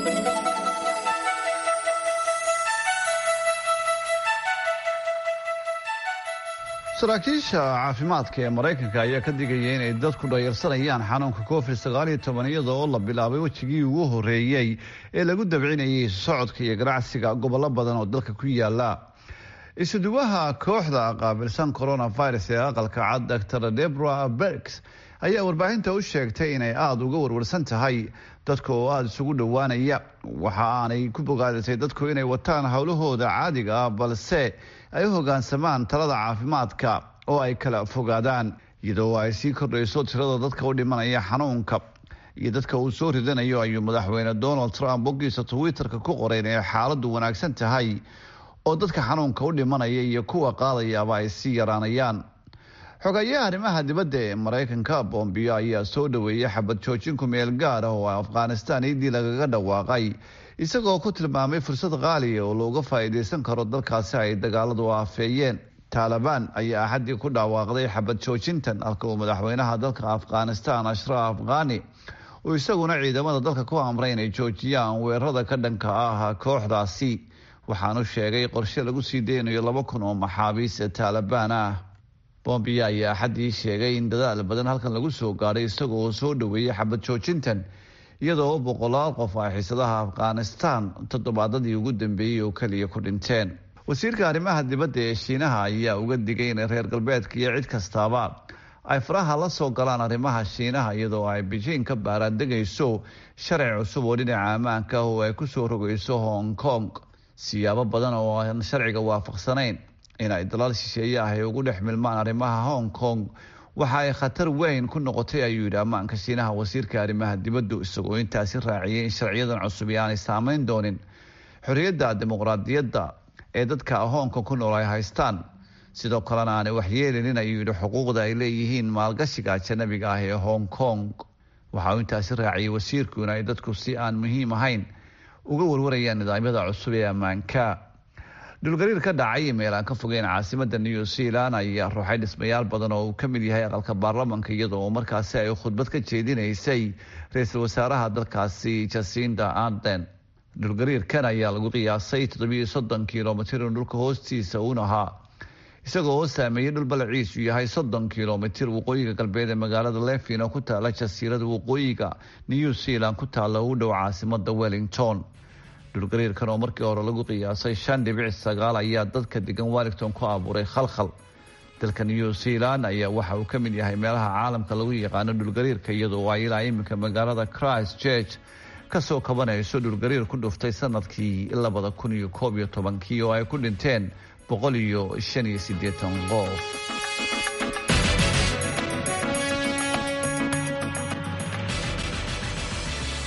saraakiisha caafimaadka ee maraykanka ayaa ka digaya inay dadku dhayarsanayaan xanuunka covid sagaaliyo toban iyada oo la bilaabay wejigii ugu horeeyey ee lagu dabcinayay socodka iyo ganacsiga gobollo badan oo dalka ku yaala isuduwaha kooxda qaabilsan coronavirus ee aqalka cad dor debra bergs ayaa warbaahinta u sheegtay inay aada uga warwarsan tahay dadka oo aada isugu dhowaanaya waxa aanay ku bogaadisay dadku inay wataan howlahooda caadiga ah balse ay u hogaansamaan talada caafimaadka oo ay kala fogaadaan iyadoo ay sii kordhayso tirada dadka u dhimanaya xanuunka iyo dadka uu soo ridanayo ayuu madaxweyne donald trump boggiisa twitter-ka ku qoray inay xaaladdu wanaagsan tahay oo dadka xanuunka u dhimanaya iyo kuwa qaadayaaba ay sii yaraanayaan xogayaha arrimaha dibadda ee maraykanka bombiyo ayaa soo dhoweeyay xabad joojin ku meel gaar ah oo afghanistan iidii lagaga dhawaaqay isagoo ku tilmaamay fursad qaaliya oo looga faa'iidaysan karo dalkaasi ay dagaaladu aafeeyeen taalibaan ayaa axaddii ku dhawaaqday xabad joojintan halka uu madaxweynaha dalka afghanistan ashraf khani uu isaguna ciidamada dalka ku amray inay joojiyaan weerarada ka dhanka ah kooxdaasi waxaanu sheegay qorshe lagu sii deynayo laba kun oo maxaabiis taalibaan ah bombiya ayaa axaddii sheegay in dadaal badan halkan lagu soo gaadhay isagoo soo dhoweeyey xabad joojintan iyadoo boqolaal qof ay xiisadaha afghanistan toddobaadadii ugu dambeeyey oo keliya ku dhinteen wasiirka arrimaha dibadda ee shiinaha ayaa uga digay in reer galbeedka iyo cid kastaaba ay faraha la soo galaan arrimaha shiinaha iyadoo ay beijing ka baaraandegayso sharci cusub oo dhinaca ammaanka ah oo ay kusoo rogayso hong kong siyaabo badan oo aan sharciga waafaqsanayn in ay dalaal shisheeye ah ay ugu dhex milmaan arrimaha hong kong waxa ay khatar weyn ku noqotay ayuu yidhi ammaanka shiinaha wasiirka arrimaha dibaddu isagoo intaasi raaciyay in sharciyadan cusub aanay saameyn doonin xorriyadda dimuqraadiyadda ee dadka hoonka ku nool ay haystaan sidoo kalena aanay waxyeelinin ayuu yidhi xuquuqda ay leeyihiin maalgashiga ajanabiga ah ee hong kong waxa uu intaasi raaciyay wasiirku in ay dadku si aan muhiim ahayn uga warwarayaan nidaamyada cusub ee ammaanka dhulgariir ka dhacay meel aan ka fogeyn caasimada new zealand ayaa ruuxay dhismayaal badan oo uu ka mid yahay aqalka baarlamanka iyadoo markaasi ay khudbad ka jeedinaysay ra-iisul wasaaraha dalkaasi jasinda arden dhulgariirkan ayaa lagu qiyaasay toddobiyo soddon kilomitir in dhulka hoostiisa uun ahaa isagoo oo saameeyey dhul balaciisu yahay soddon kilomitir waqooyiga galbeed ee magaalada levin oo ku taala jasiirada waqooyiga new zealand ku taalla u dhow caasimada wellington dhulgariirkan oo markii hore lagu qiyaasay shan dhibic sagaal ayaa dadka degan wellington ku abuuray khalkhal dalka new zealand ayaa waxa uu ka mid yahay meelaha caalamka lagu yaqaano dhulgariirka iyadoo ay ilaa iminka magaalada christ church kasoo kabanayso dhulgariir ku dhuftay sanadkii labada kun iyo koob iyo tobankii oo ay ku dhinteen boqol iyo shan iyo siddeetan qof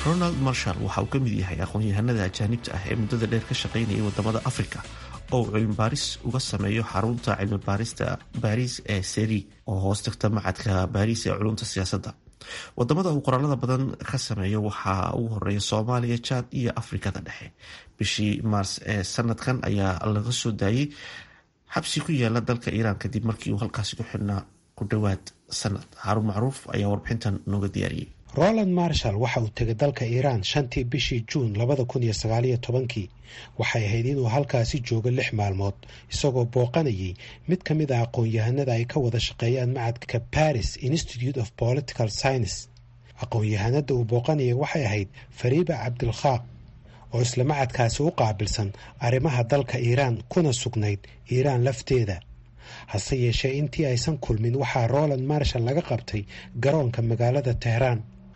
ronald marshall waxa uu ka mid yahay aqoon-yahanada ajaanibta ah ee muddada dheer ka shaqaynayay wadamada afrika oo uu cilmibaaris uga sameeyo xarunta cilmibaarista baariis ee seri oo hoos tagta macadka baariis ee culumta siyaasadda wadamada uu qoraalada badan ka sameeyo waxaa ugu horeeya soomaaliya jaad iyo afrikada dhexe bishii maars ee sanadkan ayaa laga soo daayey xabsi ku yaala dalka iiraan kadib markii uu halkaasi ku xidhnaa ku dhowaad sanad xarun macruuf ayaa warbixintan nooga diyaariyey roland marshall waxa uu tegay dalka iiraan shantii bishii juun labada kun iyo sagaaliyo tobankii waxay ahayd inuu halkaasi joogo lix maalmood isagoo booqanayay mid ka mid a aqoon-yahanada ay ka wada shaqeeyaan macadka paris institute of political science aqoon-yahanada uu booqanayay waxay ahayd fariiba cabdilkhaaq oo isla macadkaasi u qaabilsan arrimaha dalka iiraan kuna sugnayd iiraan lafteeda hase yeeshee intii aysan kulmin waxaa roland marshall laga qabtay garoonka magaalada tehraan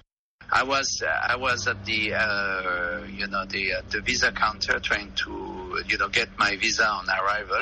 I was uh, I was at the uh, you know the uh, the visa counter trying to you know get my visa on arrival,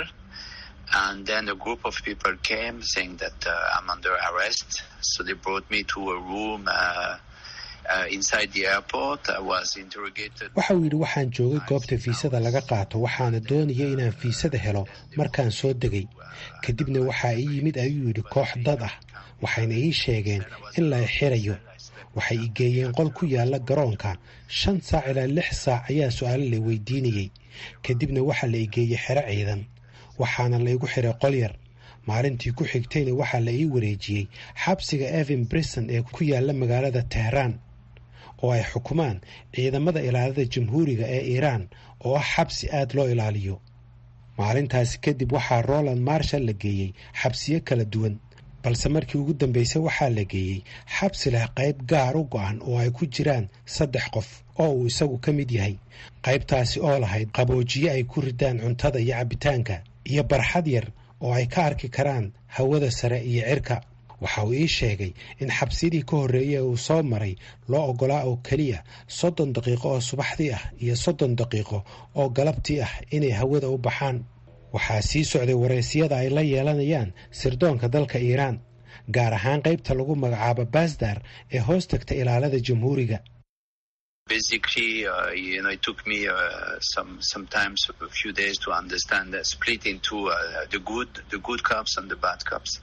and then a group of people came saying that uh, I'm under arrest. So they brought me to a room uh, uh, inside the airport. I was interrogated. waxa uu yidhi waxaan joogay goobta fiisada laga qaato waxaana doonaya inaan fiisada helo markaan soo degay kadibna waxaa ii yimid ayuu yidhi koox dad ah waxayna ii sheegeen in la xirayo waxay i geeyeen qol ku yaala garoonka shan saac ilaa lix saac ayaa su-aalo la weydiinayey kadibna waxaa la i geeyey xero ciidan waxaana la igu xiray qol yar maalintii ku xigtayna waxaa la ii wareejiyey xabsiga evan brison ee ku yaala magaalada tehraan oo ay xukumaan ciidamada ilaalada jamhuuriga ee iiraan oo ah xabsi aad loo ilaaliyo maalintaasi kadib waxaa roland marshall la geeyey xabsiyo kala duwan balse markii ugu dambeysay waxaa la geeyey xabsi leh qayb gaar u go-an oo ay ku jiraan saddex qof oo uu isagu ka mid yahay qaybtaasi oo lahayd qaboojiye ay ku ridaan cuntada iyo cabbitaanka iyo barxad yar oo ay ka arki karaan hawada sare iyo cirka waxa uu ii sheegay in xabsiyadii ka horreeyey uu soo maray loo oggolaa oo keliya soddon daqiiqo oo subaxdii ah iyo soddon daqiiqo oo galabtii ah inay hawada u baxaan waxaa sii socday wareysiyada ay la yeelanayaan sirdoonka dalka iiraan gaar ahaan qaybta lagu magacaabo basdar ee hoos tagta ilaalada jamhuuriga Basically, uh, you know, it took me uh, some sometimes a few days to understand that split into uh, the good the good cops and the bad cops.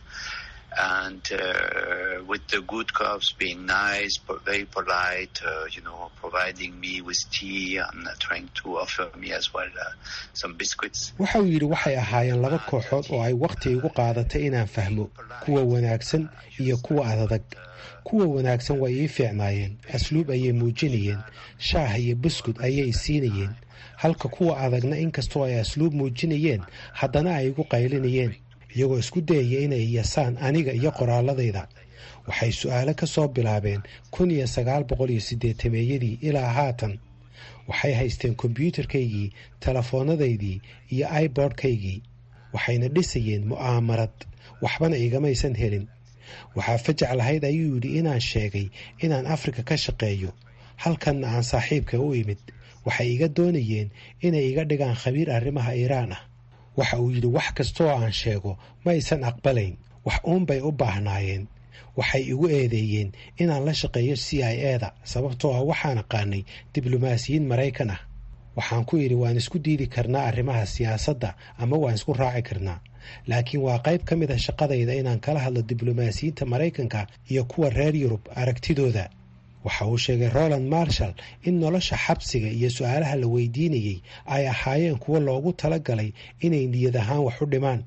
and uh, with the good cops being nice, but very polite, uh, you know, providing me with tea and uh, trying to offer me as well uh, some biscuits. waxa uu yidhi waxay ahaayeen laba kooxood oo ay wakhti igu qaadatay inaan fahmo kuwa wanaagsan iyo kuwa adadag kuwa wanaagsan way ii fiicnaayeen asluub ayay muujinayeen shaah iyo buskud ayay i siinayeen halka kuwa adagna inkastoo ay asluub muujinayeen haddana ay igu qaylinayeen iyagoo isku dayaya inay yasaan aniga iyo qoraaladayda waxay su-aalo ka soo bilaabeen kun iyo sagaal boqol iyo siddeetameeyadii ilaa haatan waxay haysteen kombyuutarkaygii telefoonadaydii iyo ibordkaygii waxayna dhisayeen mu'aamarad waxbana igamaysan helin waxaa fajac lahayd ayuu yidhi inaan sheegay inaan afrika ka shaqeeyo halkanna aan saaxiibka u imid waxay iga doonayeen inay iga dhigaan khabiir arrimaha iiraan ah waxa uu yidhi wax kasta oo aan sheego ma aysan aqbalayn wax uunbay u baahnaayeen waxay igu eedeeyeen inaan la shaqeeyo c i eda sababtoo ah waxaan aqaanay diblomaasiyiin maraykan ah waxaan ku yidhi waan isku diidi karnaa arrimaha siyaasadda ama waan isku raaci karnaa laakiin waa qayb ka mid a shaqadayda inaan kala hadlo diblomaasiyiinta maraykanka iyo kuwa reer yurub aragtidooda waxa uu sheegay roland marshall in nolosha xabsiga iyo su-aalaha la weydiinayey ay ahaayeen kuwo loogu talagalay inay niyad ahaan wax u dhimaan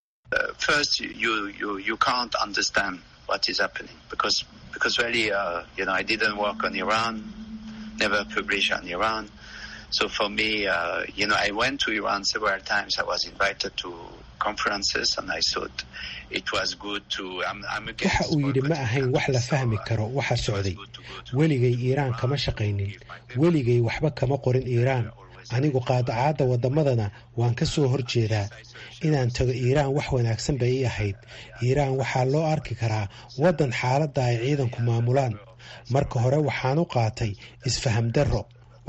first, you, you, you can't understand what is happening because, because really, uh, you know, I didn't work on Iran, never published on Iran. So for me, uh, you know, I went to Iran several times. I was invited to conferences and I thought it was good to, I'm, I'm waxa uu yidhi ma ahayn wax la fahmi karo waxa socday weligay iiraan kama shaqaynin weligay waxba kama qorin iiraan anigu qaadacaadda waddamadana waan ka soo hor jeedaa inaan tago iiraan wax wanaagsan bay ii ahayd iiraan waxaa loo arki karaa waddan xaaladda ay ciidanku maamulaan marka hore waxaan u qaatay isfaham darro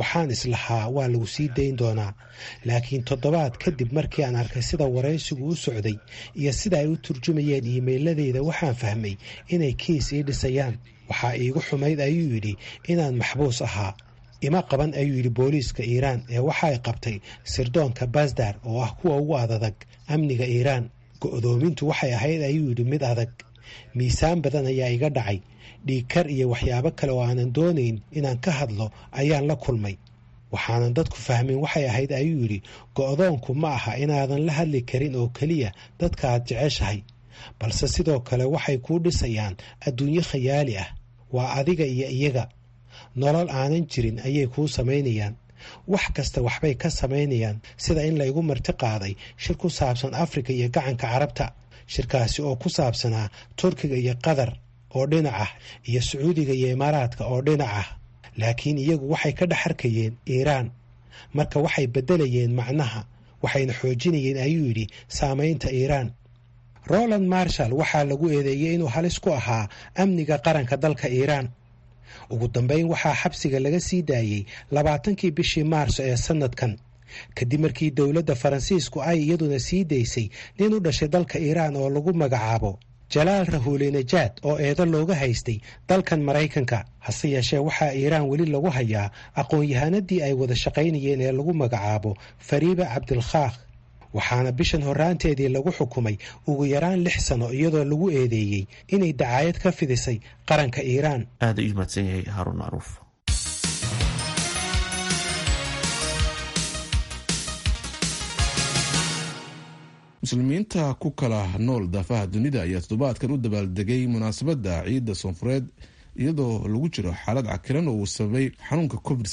waxaan islahaa waa lagu sii dayn doonaa laakiin toddobaad kadib markii aan arkay sida waraysigu u socday iyo sida ay u turjumayeen iimayladeyda waxaan fahmay inay kiis ii dhisayaan waxaa iigu xumayd ayuu yidhi inaan maxbuus ahaa ima qaban ayuu yidhi booliiska iiraan ee waxaay qabtay sirdoonka basdar oo ah kuwa ugu adadag amniga iiraan go'doomintu waxay ahayd ayuu yidhi mid adag miisaan badan ayaa iga dhacay dhiigkar iyo waxyaabo kale oo aanan doonayn inaan ka hadlo ayaan la kulmay waxaanan dadku fahmin waxay ahayd ayuu yidhi go'doonku ma aha inaadan la hadli karin oo keliya dadka aad jeceshahay balse sidoo kale waxay kuu dhisayaan adduunyo khayaali ah waa adiga iyo iyaga nolol aanan jirin ayay kuu samaynayaan wax kasta waxbay ka samaynayaan sida in laygu marti qaaday shir ku saabsan afrika iyo gacanka carabta shirkaasi oo ku saabsanaa turkiga iyo qatar oo dhinac ah iyo sacuudiga iyo imaaraadka oo dhinac ah laakiin iyagu waxay ka dhex arkayeen iiraan marka waxay beddelayeen macnaha waxayna xoojinayeen ayuu yidhi saamaynta iiraan roland marshall waxaa lagu eedeeyey inuu halis ku ahaa amniga qaranka dalka iiraan ugu dambeyn waxaa xabsiga laga sii daayey labaatankii bishii maarso ee sannadkan kadib markii dowladda faransiisku ay iyaduna sii daysay nin u dhashay dalka iiraan oo lagu magacaabo jalaal rahuulenajaad oo eedo looga haystay dalkan maraykanka hase yeeshee waxaa iiraan weli lagu hayaa aqoon-yahanadii ay wada shaqaynayeen ee lagu magacaabo fariiba cabdilkhaakh waxaana bishan horraanteedii lagu xukumay ugu yaraan lix sano iyadoo lagu eedeeyey inay dacaayad ka fidisay qaranka iiraan aada u mahadsan yahay haaruun macruuf muslimiinta ku kala nool daafaha dunida ayaa toddobaadkan u dabaaldegay munaasabadda ciidda soonfureed iyadoo lagu jiro xaalad cakiran oo uu sababay xanuunka covid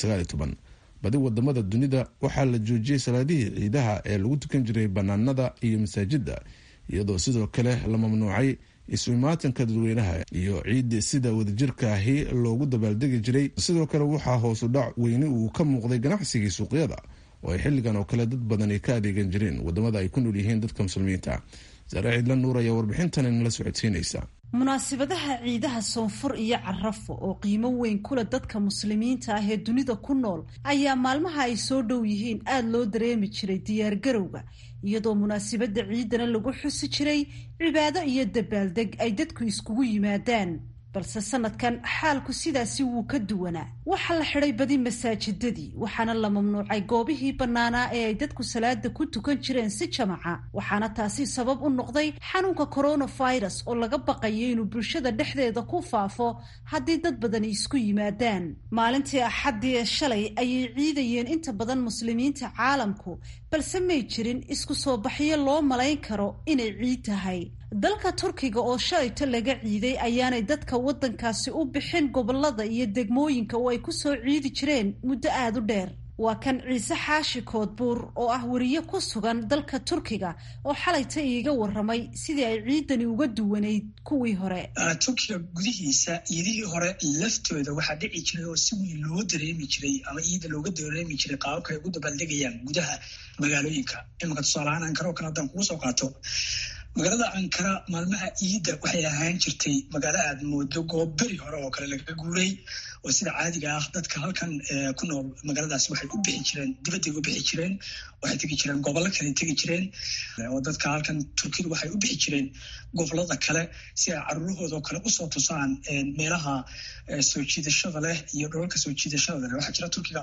badi wadamada dunida waxaa la joojiyey salaadihii ciidaha ee lagu tukan jiray banaanada iyo masaajida iyadoo sidoo kale la mamnuucay isu imaatanka dadweynaha iyo ciidii sida wadajirka ahi loogu dabaaldegi jiray sidoo kale waxaa hoosu dhac weyni uu ka muuqday ganacsigii suuqyada oo ay xilligan oo kale dad badan ay ka adeegan jireen wadamada ay ku nool yihiin dadka muslimiinta saare ciidla nuur ayaa warbixintan inala socodsiinaysa munaasibadaha ciidaha soonfur iyo carafo oo qiimo weyn kule dadka muslimiinta ah ee dunida ku nool ayaa maalmaha ay soo dhow yihiin aada loo dareemi jiray diyaargarowga iyadoo munaasibadda ciidana lagu xusi jiray cibaado iyo dabaaldeg ay dadku iskugu yimaadaan balse sanadkan xaalku sidaasi wuu ka duwanaa waxaa la xidhay badi masaajidadii waxaana la mamnuucay goobihii bannaanaa ee ay dadku salaada ku tukan jireen si jamaca waxaana taasi sabab u noqday xanuunka coronavirus oo laga baqayo inuu bulshada dhexdeeda ku faafo haddii dad badani isku yimaadaan maalintii axaddii ee shalay ayay ciidayeen inta badan muslimiinta caalamku balse may jirin isku soo baxyo loo malayn karo inay ciid tahay dalka turkiga oo shalayto laga ciiday ayaanay dadka waddankaasi u bixin gobolada iyo degmooyinka oo ay ku soo ciidi jireen muddo aada u dheer waa kan ciise xaashi koodbuur oo ah weriye ku sugan dalka turkiga oo xalayta iiga waramay sidii ay ciidani uga duwanayd kuwii hore turkiga gudihiisa ciidihii hore laftooda waxaa dhici jiray oo si weyn loo dareemi jiray ama ciida looga dareemi jiray qaababka ay ugu dabaaldegayaan gudaha magaalooyinka imanka tusaalahaan ankara oo kale haddaan kugu soo qaato magaalada ankara maalmaha ciidda waxay ahaan jirtay magaalo aad moodo goob beri hore oo kale lagaga guuray oo sida caadiga ah dadka halkan ku nool magaaladaas waxay u bixi jireen dibadday u bixi jireen waxay tegi jireen gobollo kale tegi jireen oo dadka halkan turkiyadu waxay u bixi jireen gobolada kale si ay caruurahoodao kale usoo tusaan meelaha soo jiidashada leh iyo dholalka soo jiidashada leh waxaa jira turkiga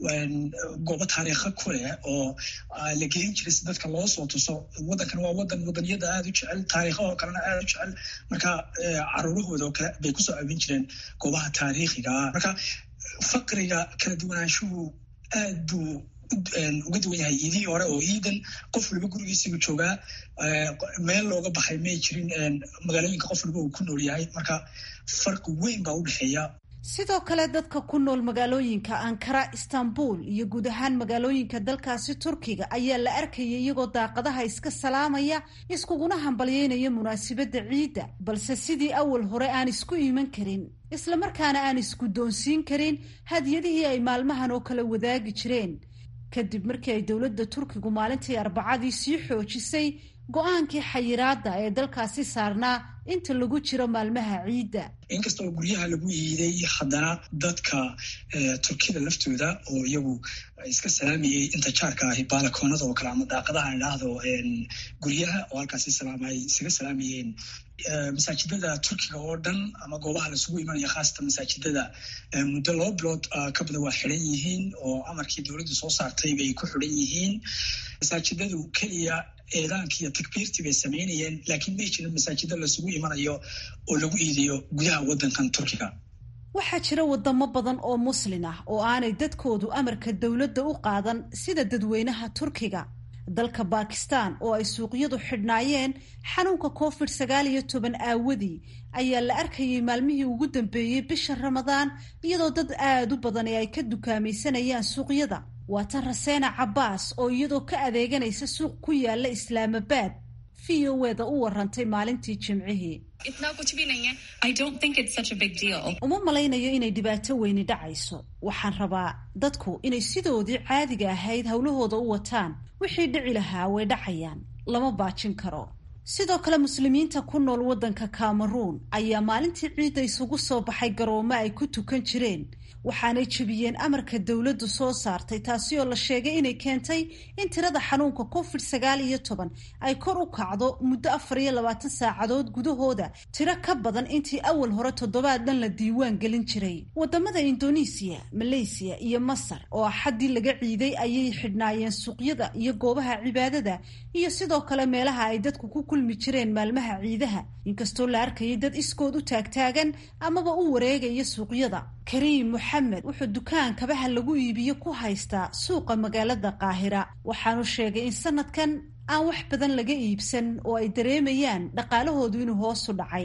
goobo taariikha ku leh oo la gelin jiray si dadka loo soo tuso waddankan waa wadan wadaniyada aada u jecel taariikha oo kalena aada u jecel marka caruurahooda oo kale bay kusoo abin jireen goobaha taariikhiga marka faqriga kala duwanaanshuhu aad buu uga duwan yahay iidihii hore oo iidan qof waliba gurigiisigu joogaa meel looga baxay may jirin magaalooyinka qof waliba uu ku nool yahay marka farqi weyn baa u dhexeeya sidoo kale dadka ku nool magaalooyinka ankara istanbul iyo guud ahaan magaalooyinka dalkaasi turkiga ayaa la arkaya iyagoo daaqadaha iska salaamaya iskuguna hambalyeynaya munaasibadda ciidda balse sidii awal hore aan isku iman karin islamarkaana aan isku doonsiin karin hadiyadihii ay maalmahan oo kale wadaagi jireen kadib markii ay dowladda turkigu maalintii arbacadii sii xoojisay go-aankii xayiraadda ee dalkaasi saarnaa inta lagu jiro maalmaha ciidda inkasta oo guryaha lagu iiday haddana dadka turkida laftooda oo iyagu iska salaamayay inta jaarka ahi baalakoonada oo kale ama daaqadaha idhaahdo guryaha oo halkaasi salaamay isaga salaamayeen masaajidada turkiga oo dhan ama goobaha lasugu imanaya khaasatan masaajidada muddo laba bilood ka badan waa xidhan yihiin oo amarkii dowladdu soo saartay bay ku xidhan yihiin masaajidadu keliya eedaanki iyo takbiirtii bay samaynayeen laakiin may jirin masaajida lasugu imanayo oo lagu iidayo gudaha waddankan turkiga waxaa jira wadamo badan oo muslin ah oo aanay dadkoodu amarka dowladda u qaadan sida dadweynaha turkiga dalka bakistan oo ay suuqyadu xidhnaayeen xanuunka covid sagaal iyo toban aawadii ayaa la arkayay maalmihii ugu dambeeyey bisha ramadaan iyadoo dad aada u badan ee ay ka dukaamaysanayaan suuqyada waa tan raseena cabbaas oo iyadoo ka adeeganaysa suuq ku yaala islaamabaad v o eda u warantay maalintii jimcihii uma malaynayo inay dhibaato weyni dhacayso waxaan rabaa dadku inay sidoodii caadiga ahayd howlahooda u wataan wixii dhici lahaa way dhacayaan lama baajin karo sidoo kale muslimiinta ku nool waddanka cameroon ayaa maalintii ciidda isugu soo baxay garoomo ay ku tukan jireen waxaanay jebiyeen amarka dowladdu soo saartay taasi oo la sheegay inay keentay in tirada xanuunka covid sagaal iyo toban ay kor u kacdo muddo afar iyo labaatan saacadood gudahooda tiro ka badan intii awal hore toddobaad dhan la diiwaan gelin jiray wadamada indonesiya maleysiya iyo masar oo axaddii laga ciiday ayay xidhnaayeen suuqyada iyo goobaha cibaadada iyo sidoo kale meelaha ay dadku ku kulmi jireen maalmaha ciidaha inkastoo la arkayay dad iskood u taagtaagan amaba u wareegaya suuqyada kariim moxamed wuxuu dukaan kabaha lagu iibiyo ku haystaa suuqa magaalada qaahira waxaanu sheegay in sanadkan aan wax badan laga iibsan oo ay dareemayaan dhaqaalahoodu inuu hoosu dhacay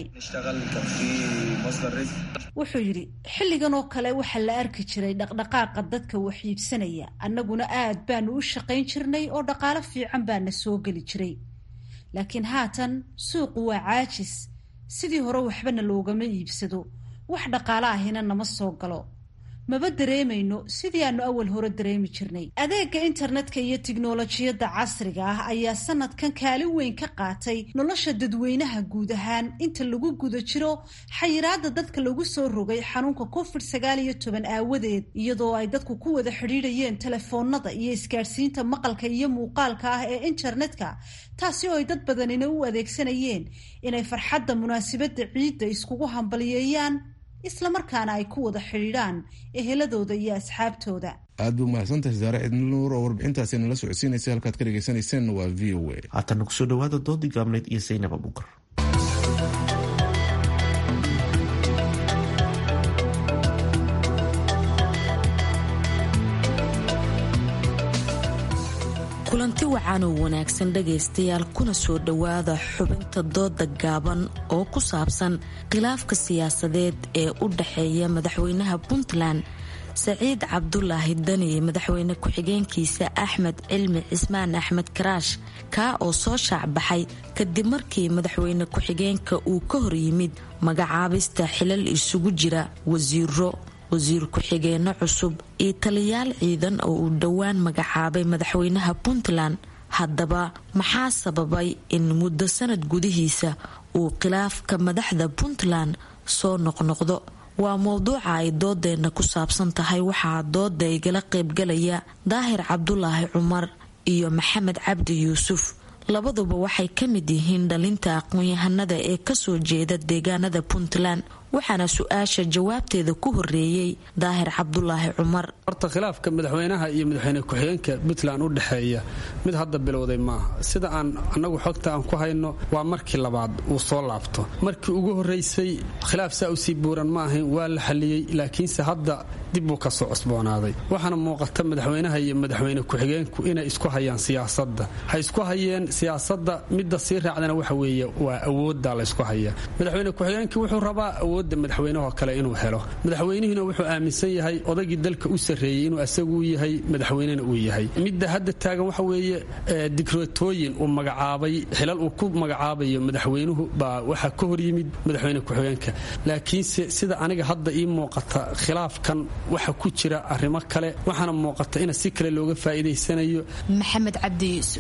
wuxuu yidhi xilligan oo kale waxaa la arki jiray dhaqdhaqaaqa dadka wax iibsanaya annaguna aad baanu u shaqayn jirnay oo dhaqaalo fiican baana soo geli jiray laakiin haatan suuqu waa caajis sidii hore waxbana loogama iibsado wax dhaqaalo ahina nama soo galo maba dareemayno sidii aanu awal hore dareemi jirnay adeega internetka iyo tiknolojiyadda casriga ah ayaa sanadkan kaalin weyn ka qaatay nolosha dadweynaha guud ahaan inta lagu guda jiro xayiraada dadka lagu soo rogay xanuunka covid sagaal iyo toban aawadeed iyadoo ay dadku ku wada xidhiidhayeen telefoonada iyo isgaadhsiinta maqalka iyo muuqaalka ah ee internetka taasi oo ay dad badanina u adeegsanayeen inay farxadda munaasabadda ciidda iskugu hambaliyeeyaan islamarkaana ay ku wada xidhiidhaan eheladooda iyo asxaabtooda aad buu mahadsantahay saare cidnuur oo warbixintaasi nala socodsiinaysa halkaad ka dhegeysaneyseen waa v o a haatana kusoo dhawaada doodii gaabneyd iyo saynab abuukar kulanti wacan oo wanaagsan dhagaystayaal kuna soo dhowaada xubinta dooda gaaban oo ku saabsan khilaafka siyaasadeed ee u dhaxeeya madaxweynaha puntland saciid cabdulaahi dani iyo madaxweyne ku-xigeenkiisa axmed cilmi cismaan axmed karaash kaa oo soo shaacbaxay kadib markii madaxweyne ku-xigeenka uu ka hor yimid magacaabista xilal isugu jira wasiiro wasiir ku-xigeenno cusub iyo taliyaal ciidan oo uu dhowaan magacaabay madaxweynaha puntland haddaba maxaa sababay in muddo sanad gudihiisa uu khilaafka madaxda puntland soo noqnoqdo waa mowduuca ay doodeenna ku saabsan tahay waxaa dooda igala qaybgalaya daahir cabdulaahi cumar iyo maxamed cabdi yuusuf labaduba waxay ka mid yihiin dhalinta aqoon-yahanada ee kasoo jeeda deegaanada puntland waxaana su-aasha jawaabteeda ku horeeyey daahir cabdulaahi cumar horta khilaafka madaxweynaha iyo madaxweyne ku-xigeenka puntland u dhexeeya mid hadda bilowday maaha sida aan annagu xogta aan ku hayno waa markii labaad uu soo laabto markii ugu horeysay khilaaf saa usii buuran ma ahayn waa la xaliyey laakiinse hadda dib buu ka soo cusboonaaday waxaana muuqata madaxweynaha iyo madaxweyne ku-xigeenku inay isku hayaan siyaasadda ha isku hayeen siyaasadda midda sii raacdana waxa weeye waa awoodda la ysku haya madaxweyne ku-xigeenkii wuxuu rabaa awoodda madaxweynahoo kale inuu helo madaxweynihiina wuxuu aaminsan yahay odaygii dalka u sarreeyey inuu asagu yahay madaxweynena uu yahay midda hadda taagan waxa weeye dikreetooyin uu magacaabay xilal uu ku magacaabayo madaxweynuhu baa waxaa ka hor yimid madaxweyne ku-xigeenka laakiinse sida aniga hadda ii muuqata khilaafkan waxa ku jira arrimo kale waxaana muuqata in si kale looga faa'iidaysanayo maxamed cabdi yuusuf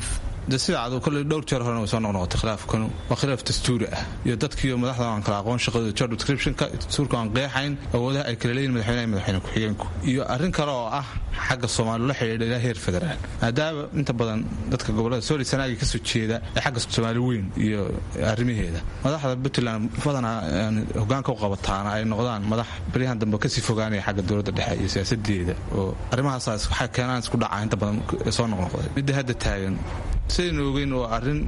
de sida cad kolley dhowr jeer horena way soo noqnoqotay khilaafkanu waa khilaaf dastuuri ah iyo dadkiiyo madaxda aan kala aqoon shaqadooda job descriptionka dastuurka aan qeexayn awoodaha ay kala leeyihin madaxweynaha iyo madaxweyne ku-xigeenku iyo arrin kale oo ah xagga soomaali la xidhiidha ilaa heer federaal maadaama inta badan dadka gobolada sooli sanaaga kasoo jeeda ee xagga soomaali weyn iyo arrimaheeda madaxda puntland badanaa hogaanka u qabataana ay noqdaan madax baryahan dambe kasii fogaanaya xagga dowladda dhexe iyo siyaasadeeda oo arrimahaas waxay keenaan isku dhaca inta badan soo noqnoqday midda hadda taagan sidaynu ogeyn waa arrin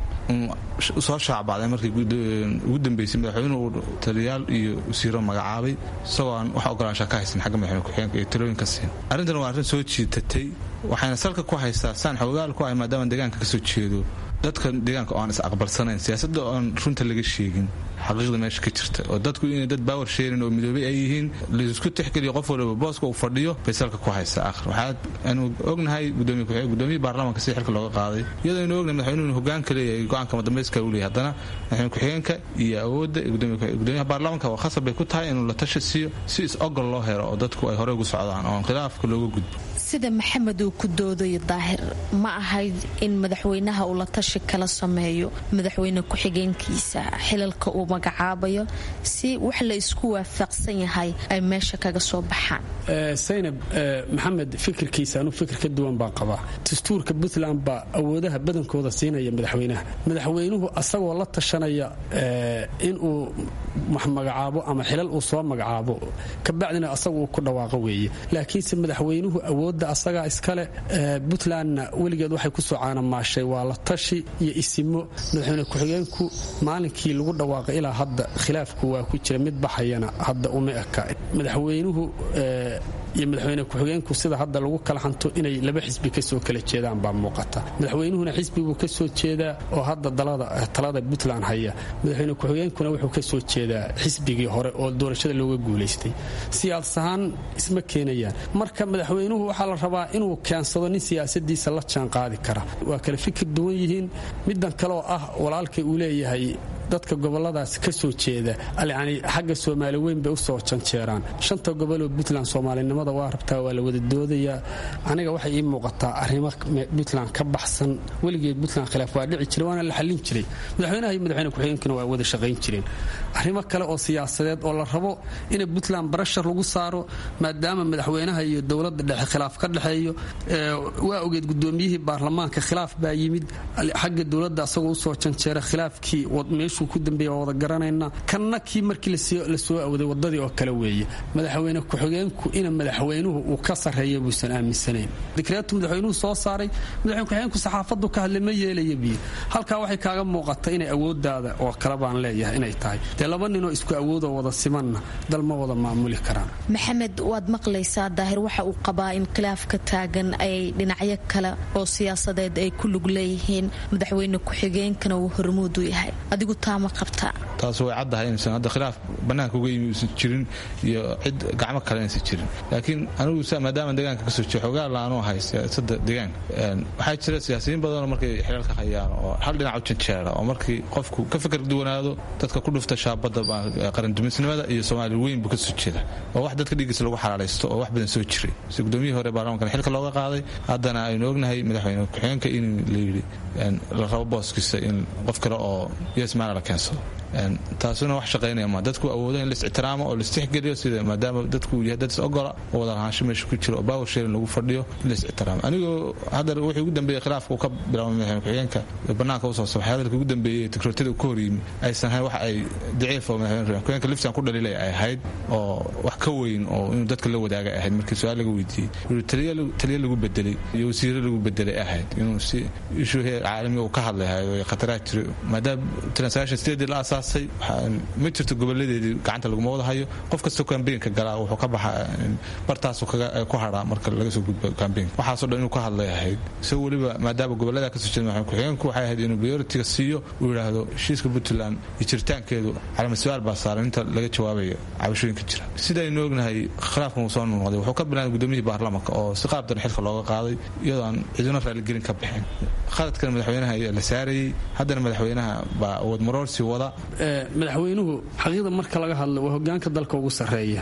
soo shaacbacday markii ugu dambeysay madaxweynuhu uu taliyaal iyo wasiiro magacaabay isagoo aan wax ogolaanshaa ka haysan xagga madaxweyne ku-xigeenka iyo talooyinka siin arrintan waa arrin soo jiitatay waxayna salka ku haystaa saan xoogaal ku ahay maadaama deegaanka ka soo jeedo dadka deegaanka oo aan is aqbalsanayn siyaasadda oon runta laga sheegin xaqiiqda meesha ka jirta oo dadku inay dad baawar sheerin oo midoobay ay yihiin laisku tixgeliyo qof waliba booska uu fadhiyo bay salka ku haysaa akhir waxaa aanu ognahay gudoomiye baarlamaanka si xilka looga qaaday iyadoo aynu ognahay madaxweynuhu hogaanka leeyahay go-aanka madambayska uu leeyahay haddana madaxweyne ku-xigeenka iyo awoodda gudoomiyaha baarlamaanka waa khasab bay ku tahay inuu la tashi siiyo si is-ogol loo helo oo dadku ay horey ugu socdaan oon khilaafka looga gudbo sida maxamed uu ku doodayo daahir ma ahayd in madaxweynaha uu la tashi kala sameeyo madaxweyne ku-xigeenkiisa xilalka uu magacaabayo si wax la isku waafaqsan yahay ay meesha kaga soo baxaan saynab maxamed fikirkiisa anuu fikir ka duwan baan qabaa dastuurka puntland baa awoodaha badankooda siinaya madaxweynaha madaxweynuhu asagoo la tashanaya inuu magacaabo ama xilal uu soo magacaabo kabacdina asagu uu ku dhawaaqo weeye laakiinse madaxweynuhu awoodda asagaa iskale puntlandna weligeed waxay kusoo caanamaashay waa la tashi iyo isimo madaxweyne ku-xigeenku maalinkii lagu dhawaaqay ilaa hadda khilaafku waa ku jira mid baxayana hadda uma eka madaxweynuhu iyo madaxweyne ku-xigeenku sida hadda lagu kala hanto inay laba xisbi kasoo kala jeedaan baa muuqata madaxweynuhuna xisbibuu kasoo jeedaa oo hadda talada puntland haya madaxweyne ku-xigeenkuna wuxuu kasoo jeedaa xisbigii hore oo doorashada looga guulaystay siyaas ahaan isma keenayaan marka madaxweynuhu waxaa la rabaa inuu keensado nin siyaasadiisa la jaan qaadi kara waa kale fikir duwan yihiin midan kaleoo ah walaalkay uu leeyahay dadka goboladaas ka soo jeeda yani xagga soomaali weyn bay usoo janjeeraan shanta goboloo puntland soomaalinimada waa rabtaa waa la wada doodayaa aniga waxay ii muuqataa arrimo puntland ka baxsan weligeed puntland khilaaf waa dhici jiray waana la xallin jiray madaxweynaha iyo madaxweyne ku-xigeenkuna waa wada shaqayn jireen arrimo kale oo siyaasadeed oo la rabo in puntland barashar lagu saaro maadaama madaxweynaha iyo dowladda dhexe khilaaf ka dhexeeyo waa ogeed gudoomiyihii baarlamaanka khilaaf baa yimid xagga dowladda asagoo usoo janjeera khilaafkii meeshuu ku dambeeya waa wada garanayna kanna kii markii lasoo awday wadadii oo kale weeye madaxweyne ku-xigeenku ina madaxweynuhu uu ka sarreeya buusan aaminsanayn dikreetu madaxweynuhu soo saaray madaxweyne ku-xigeenku saxaafadu ka hadlay ma yeelaya biyo halkaa waxay kaaga muuqata inay awoodaada oo kale baan leeyahay inay tahay dee laba ninoo isku awoodoo wada simanna dal ma wada maamuli karaan maxamed waad maqlaysaa daahir waxa uu qabaa in khilaafka taagan ay dhinacyo kale oo siyaasadeed ay ku lug leeyihiin madaxweyne ku-xigeenkana uu hormuud u yahay adigu taa ma qabtaa taas way caddahay inaysan hadda khilaaf bannaanka uga yimi uusan jirin iyo cid gacmo kale inaysan jirin laakiin anigu maadaama deegaanka kasoo jeedo xogaa laanu ahay siyaasadda deegaanka waxaa jira siyaasiyiin badanoo markay xilaalka hayaan oo hal dhinac u janjeera oo markii qofku ka fikir duwanaado dadka ku dhufta shaabadda qarandumisnimada iyo soomaali weyn buu kasoo jeeda oo wax dadka dhiiggiisa lagu xalaalaysto oo wax badan soo jiray si gudoomiyihii hore baarlamaankan xilka looga qaaday haddana aynu ognahay madaxweyne ku-xigeenka in layidhi la rabo booskiisa in qof kale oo yesmaana la keensado taasuna wax shaqaynaya ma dadku awoodo in lais ixtiraamo oo laistixgeliyo sida maadaama dadku yahay dad is ogola oo wada lahaansho meesha ku jiro oo power sharing lagu fadhiyo in lais ixtiraamo anigoo hadda wixii ugu dambeeyey khilaafka uu ka bilaabay madaxweyne ku-xigeenka bannaanka usoo sabaxay hadalka ugu dambeeyey tikrootida ka hor yimi aysan ahayn wax ay daciif oo madaxweyne ku-xigeenka liftan ku dhalilay ay ahayd oo wax ka weyn oo inuu dadka la wadaaga ahayd markii su-aal laga weydiiyey taliya lagu bedelay iyo wasiiro lagu bedelay ahayd inuu si ishu heer caalami uu ka hadlayahay oo khataraa jiro maadaama transaction state la asaasay ma jirto goboladeedii gacanta laguma wada hayo qof kastoo kambeynka galaa wuxuu ka baxa bartaasu ku hadhaa marka laga soo gudbo kambeynka waxaasoo dhan inuu ka hadlay ahayd isagoo weliba maadaama gobolada kasoo jeeda madaxweyne ku-xigeenku waxay ahayd inuu prioritiga siiyo uu yidhaahdo heshiiska puntland iyo jiritaankeedu calama su-aal baa saaran inta laga jawaabayo cabashooyinka jira sidaynu ognahay khilaafkan uu soo noqday wuxuu ka bilaabay gudoomiyihii baarlamaanka oo si qaab daran xilka looga qaaday iyadoo aan cidina raaligelin ka bixin khaladkan madaxweynaha ayaa la saarayey haddana madaxweynaha baa awood maroorsi wada madaxweynuhu xaqiiqda marka laga hadlo waa hogaanka dalka ugu sarreeya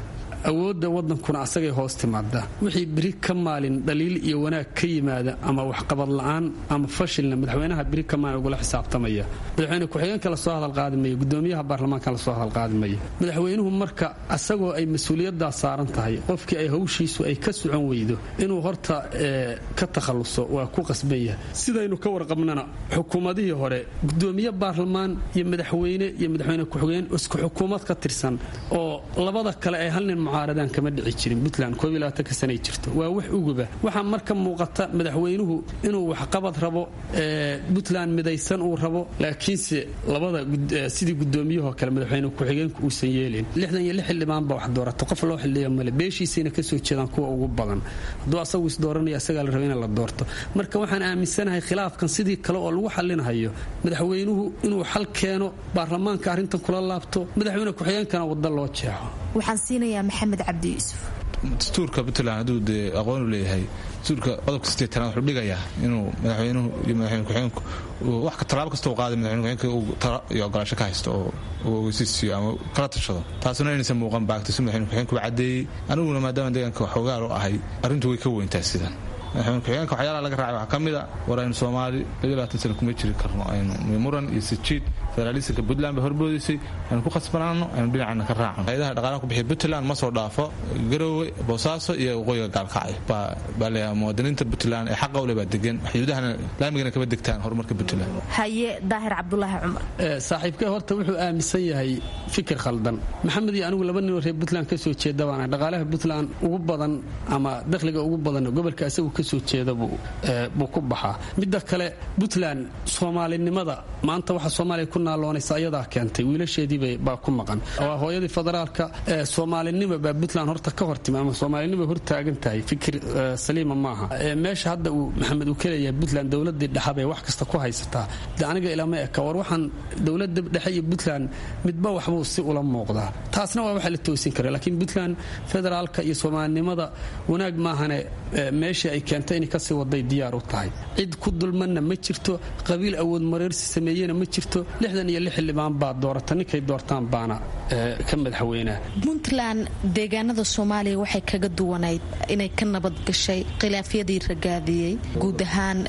awoodda wadankuna asagay hoos timaada wixii beri ka maalin dhaliil iyo wanaag ka yimaada ama waxqabad la'aan ama fashilna madaxweynaha beri ka maalin ugula xisaabtamaya madaxweyne ku-xigeenka lasoo hadalqaadi maya gudoomiyaha baarlamaanka lasoo hadalqaadi maya madaxweynuhu marka asagoo ay mas-uuliyaddaa saaran tahay qofkii ay hawshiisu ay ka socon weydo inuu horta ka takhalluso waa ku qasban yahay sidaynu ka warqabnana xukuumadihii hore gudoomiye baarlamaan iyo madaxweyne iyo madaxweyne ku-xigeen isku xukuumad ka tirsan oo labada kale ay hal nin mucaaradaan kama dhici jirin puntland ka sanay jirto waa wax uguba waxaa marka muuqata madaxweynuhu inuu waxqabad rabo puntland midaysan uu rabo laakiinse labada sidii gudoomiyahoo kale madaxweyne ku-xigeenku uusan yeelin lixdan iyo lix xildhibaan baa wax doorata qof loo xildhiya male beeshiisayna kasoo jeedaan kuwa ugu badan hadduu asagu isdooranaya asagaa la raba in la doorto marka waxaan aaminsanahay khilaafkan sidii kale oo lagu xallinahayo madaxweynuhu inuu xal keeno baarlamaanka arrintan kula laabto madaxweyne ku-xigeenkana wadda loo jeexo waxaan siinayaa maxamed cabdi yuusuf dastuurka puntland hadduu dee aqoonu leeyahay dastuurka qodobka sideetanaad wuxuu dhigayaa inuu madaxweynuhu iyo madaxweyne ku-xigeenku wax tallaabo kasta uu qaaday madaxweyne ku-xigeenka uu talo iyo ogolaasho ka haysto oo uu ogeysiisiyo ama kala tashado taasuna inaysan muuqan baagta si madaxweyne ku-xigeenku caddeeyey aniguna maadaama deegaanka waxoogaal u ahay arrintu way ka weyntaa sidan madaxweyne ku-xigeenka waxyaalaha laga raacay waxaa ka mid a war aynu soomaali labaatan sana kuma jiri karno aynu muran iyo sijiid federaalisanka puntland ba horboodisay aynu ku khasbanaano aynu dhinacana ka raacno hay-adaha dhaqaalaha ku bixiya puntland ma soo dhaafo garowe boosaaso iyo waqooyiga gaalkacay baa leeyahay muwaadiniinta puntland ee xaqa ule baa degan xuduudahana laamigana kama degtaan horumarka puntland haye daahir cabdulaahi cumar saaxiibkee horta wuxuu aaminsan yahay fikir khaldan maxamed iyo anigu laba ninoo reer puntland kasoo jeeda baana dhaqaalaha puntland ugu badan ama dakhliga ugu badan gobolka isagu kasoo jeeda buu ku baxaa midda kale puntland soomaalinimada maanta waxa soomaaliya ku naaloonaysa ayadaa keentay wiilasheedii baa ku maqan waa hooyadii federaalka soomaalinima baa puntland horta ka hortimi ama soomaalinima hortaagan tahay fikir saliima maaha meesha hadda uu maxamed uu ka leeyahay puntland dowladii dhexabay wax kasta ku haysataa de aniga ilama eka war waxaan dowlada dhexe iyo puntland midba waxbuu si ula muuqdaa taasna waa waxa la toosin kara laakiin puntland federaalka iyo soomaalinimada wanaag maahane meeshii ay keentay inay kasii waday diyaar u tahay cid ku dulmanna ma jirto qabiil awood mareersi sameeyena ma jirto lixdan iyo lix xildhibaan baa doorata ninkay doortaan baana ka madaxweynaa puntland deegaanada soomaaliya waxay kaga duwanayd inay ka nabad gashay khilaafyadii ragaadiyey guud ahaan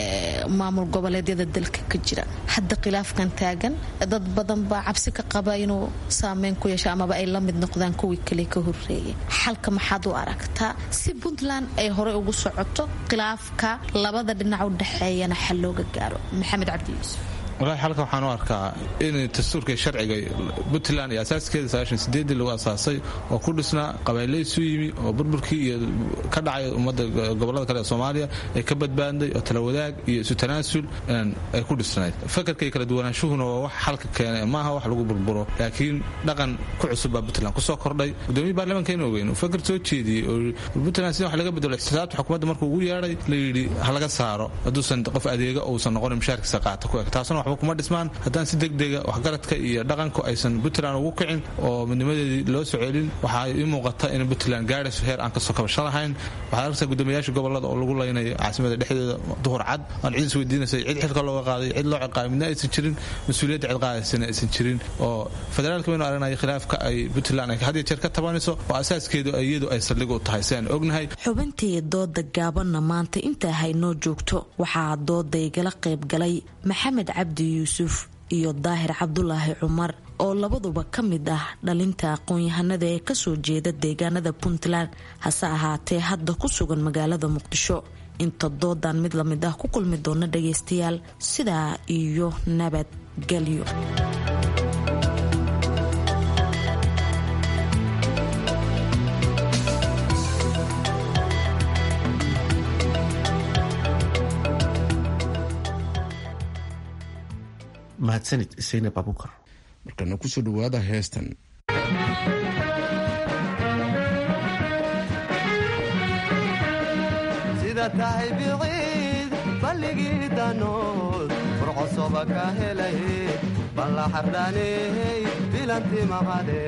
maamul goboleedyada dalka ka jira hadda khilaafkan taagan dad badan baa cabsi ka qaba inuu saameyn ku yeesho amaba ay la mid noqdaan kuwii kale ka horeeyay xalka maxaad u aragtaa si puntland ay horey ugu socoto khilaafka labada dhinac u dhexeeyana xal looga gaaro maxamed cabdi yuusuf walahi xalka waxaan u arkaa in dastuurka sharciga puntland iyo asaaskeeda sagaashan sideedii lagu asaasay oo ku dhisnaa qabayle isu yimi oo burburkii iyo ka dhacay ummadda gobollada kale ee soomaaliya ay ka badbaadday oo tala wadaag iyo isu tanaasul ay ku dhisnayd fakarka iyo kala duwanaanshuhuna waa wax xalka keenay maaha wax lagu burburo laakiin dhaqan ku cusub baa puntland kusoo kordhay gudoomiya baarlamaankeena ogeyn uu fakar soo jeediyey oo puntland sida wax laga bedelo ixtisaabta xukuumadda markuu ugu yeedhay la yidhi ha laga saaro hadduusan qof adeega uusan noqonin mushaarkiisa qaata ku eg taasuna waxba kuma dhismaan haddaan si degdega waxgaradka iyo dhaqanku aysan puntland ugu kicin oo midnimadeedii loo soo celin waxaa ii muuqata in puntland gaadhayso heer aan kasoo kabasho lahayn waxaad arkaysaa guddoomiyayaasha gobolada oo lagu laynayo caasimada dhexdeeda duhur cad aan cid isweydiinaysa cid xilka looga qaaday cid loo ciqaabay midna aysan jirin mas-uuliyadda cid qaadaysana aysan jirin oo federaalka baynu aragnayo khilaafka ay puntland ay had iyo jeer ka tabanayso oo asaaskeedu iyadu ay saldhig u tahay si aan ognahay xubintii dooda gaabanna maanta intaa haynoo joogto waxaa dooda igala qayb galay maxamed cabdi yuusuf iyo daahir cabdulaahi cumar oo labaduba ka mid ah dhalinta aqoon-yahanada ee kasoo jeeda deegaanada puntland hase ahaatee hadda ku sugan magaalada muqdisho inta doodan mid lamid ah ku kulmi doona dhagaystayaal sidaa iyo nabadgelyo mahadsanid saynab abukar markana kusoo dhawaada heestan sida tahay biciid balligii danood furcosoba ka helay balla xardhaaney bilanti maqade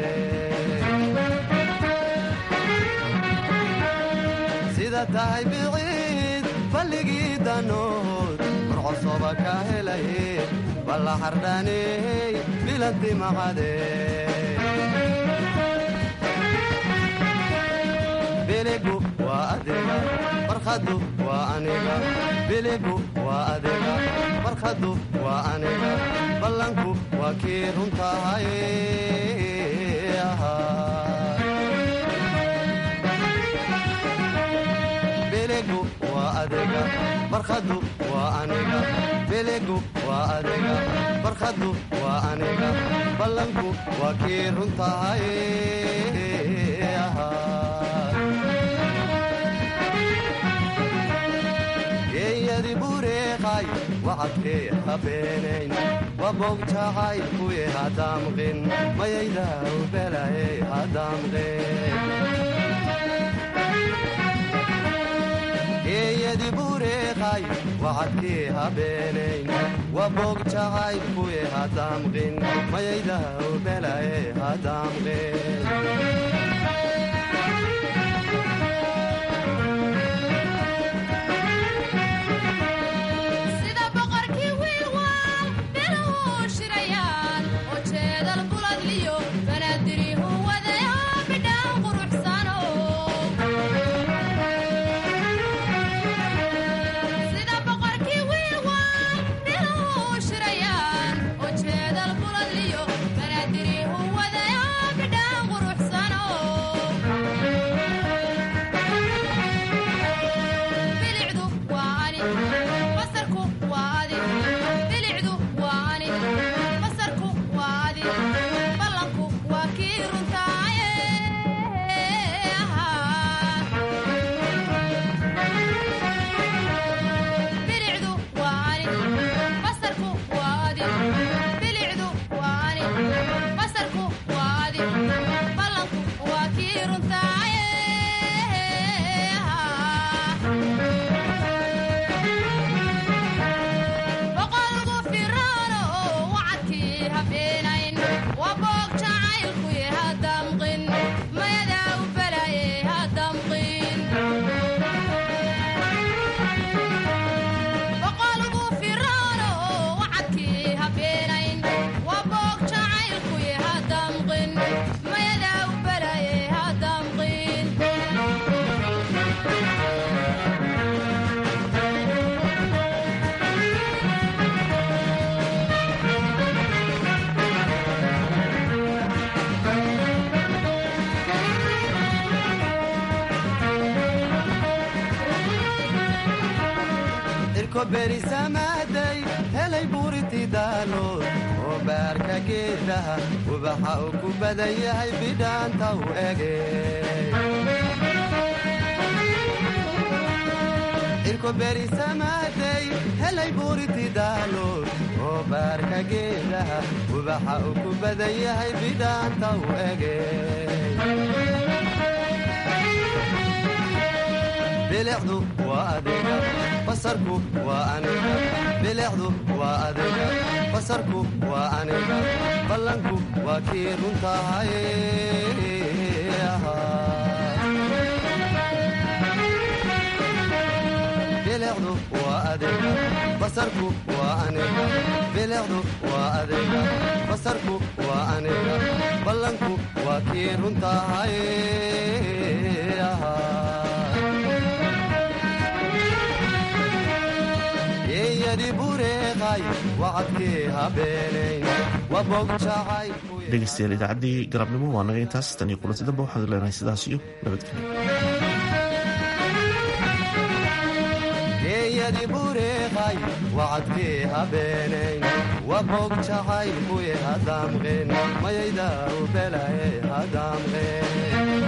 sida tahay biciid balligii danood furcosoba ka helay balla xardhaaney bilanti maqade biligu waa adiga farkhadu waa aniga biligu waa adiga farkhadu waa aniga ballanku waa kii runtahay biligu waa adiga farkhadu waa aniga biligu waa adiga farkhadu waa aniga ballanku waa kii runtahay geeyadi bureeqay wacadkee habeenayn wabogjacay kuye hadaamqin mayaydaw belaye hadaamqin geeyadi bureeqay wacadkee habeenayn wabogjacay kuye hadaamqin mayaydaw belaye hadaamqin berisamaaday helay buuriti daalood oo baarka geedaha ubaxa uu ku badan yahay bidhaanta u ege cirko berisamaaday helay buuriti daalood oo baarka geedaha ubaxa uu ku badan yahay bidhaanta u ege bilicdu waa adiga basarku waa aniga bilicdu waa adiga basarku waa aniga ballanku waa kii runtahay bilicdu waa adiga basarku waa aniga bilicdu waa adiga basarku waa aniga ballanku waa kii runtahay dhegeystayaal idaacaddii galabnimo waa naga intaas tan iyo kulanti damba waxaanu leenahay sidaas iyo geeyadi bureeqay wacadkee habeenayn wabog jacay kuye hadaamqeen mayayda u belaye hadaamqeen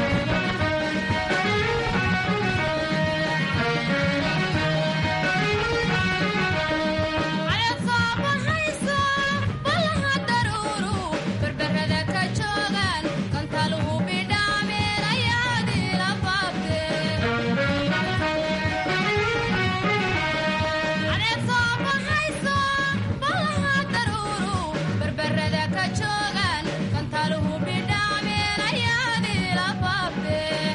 joogan kantaluhu bidhaameen ayaadii la baabteen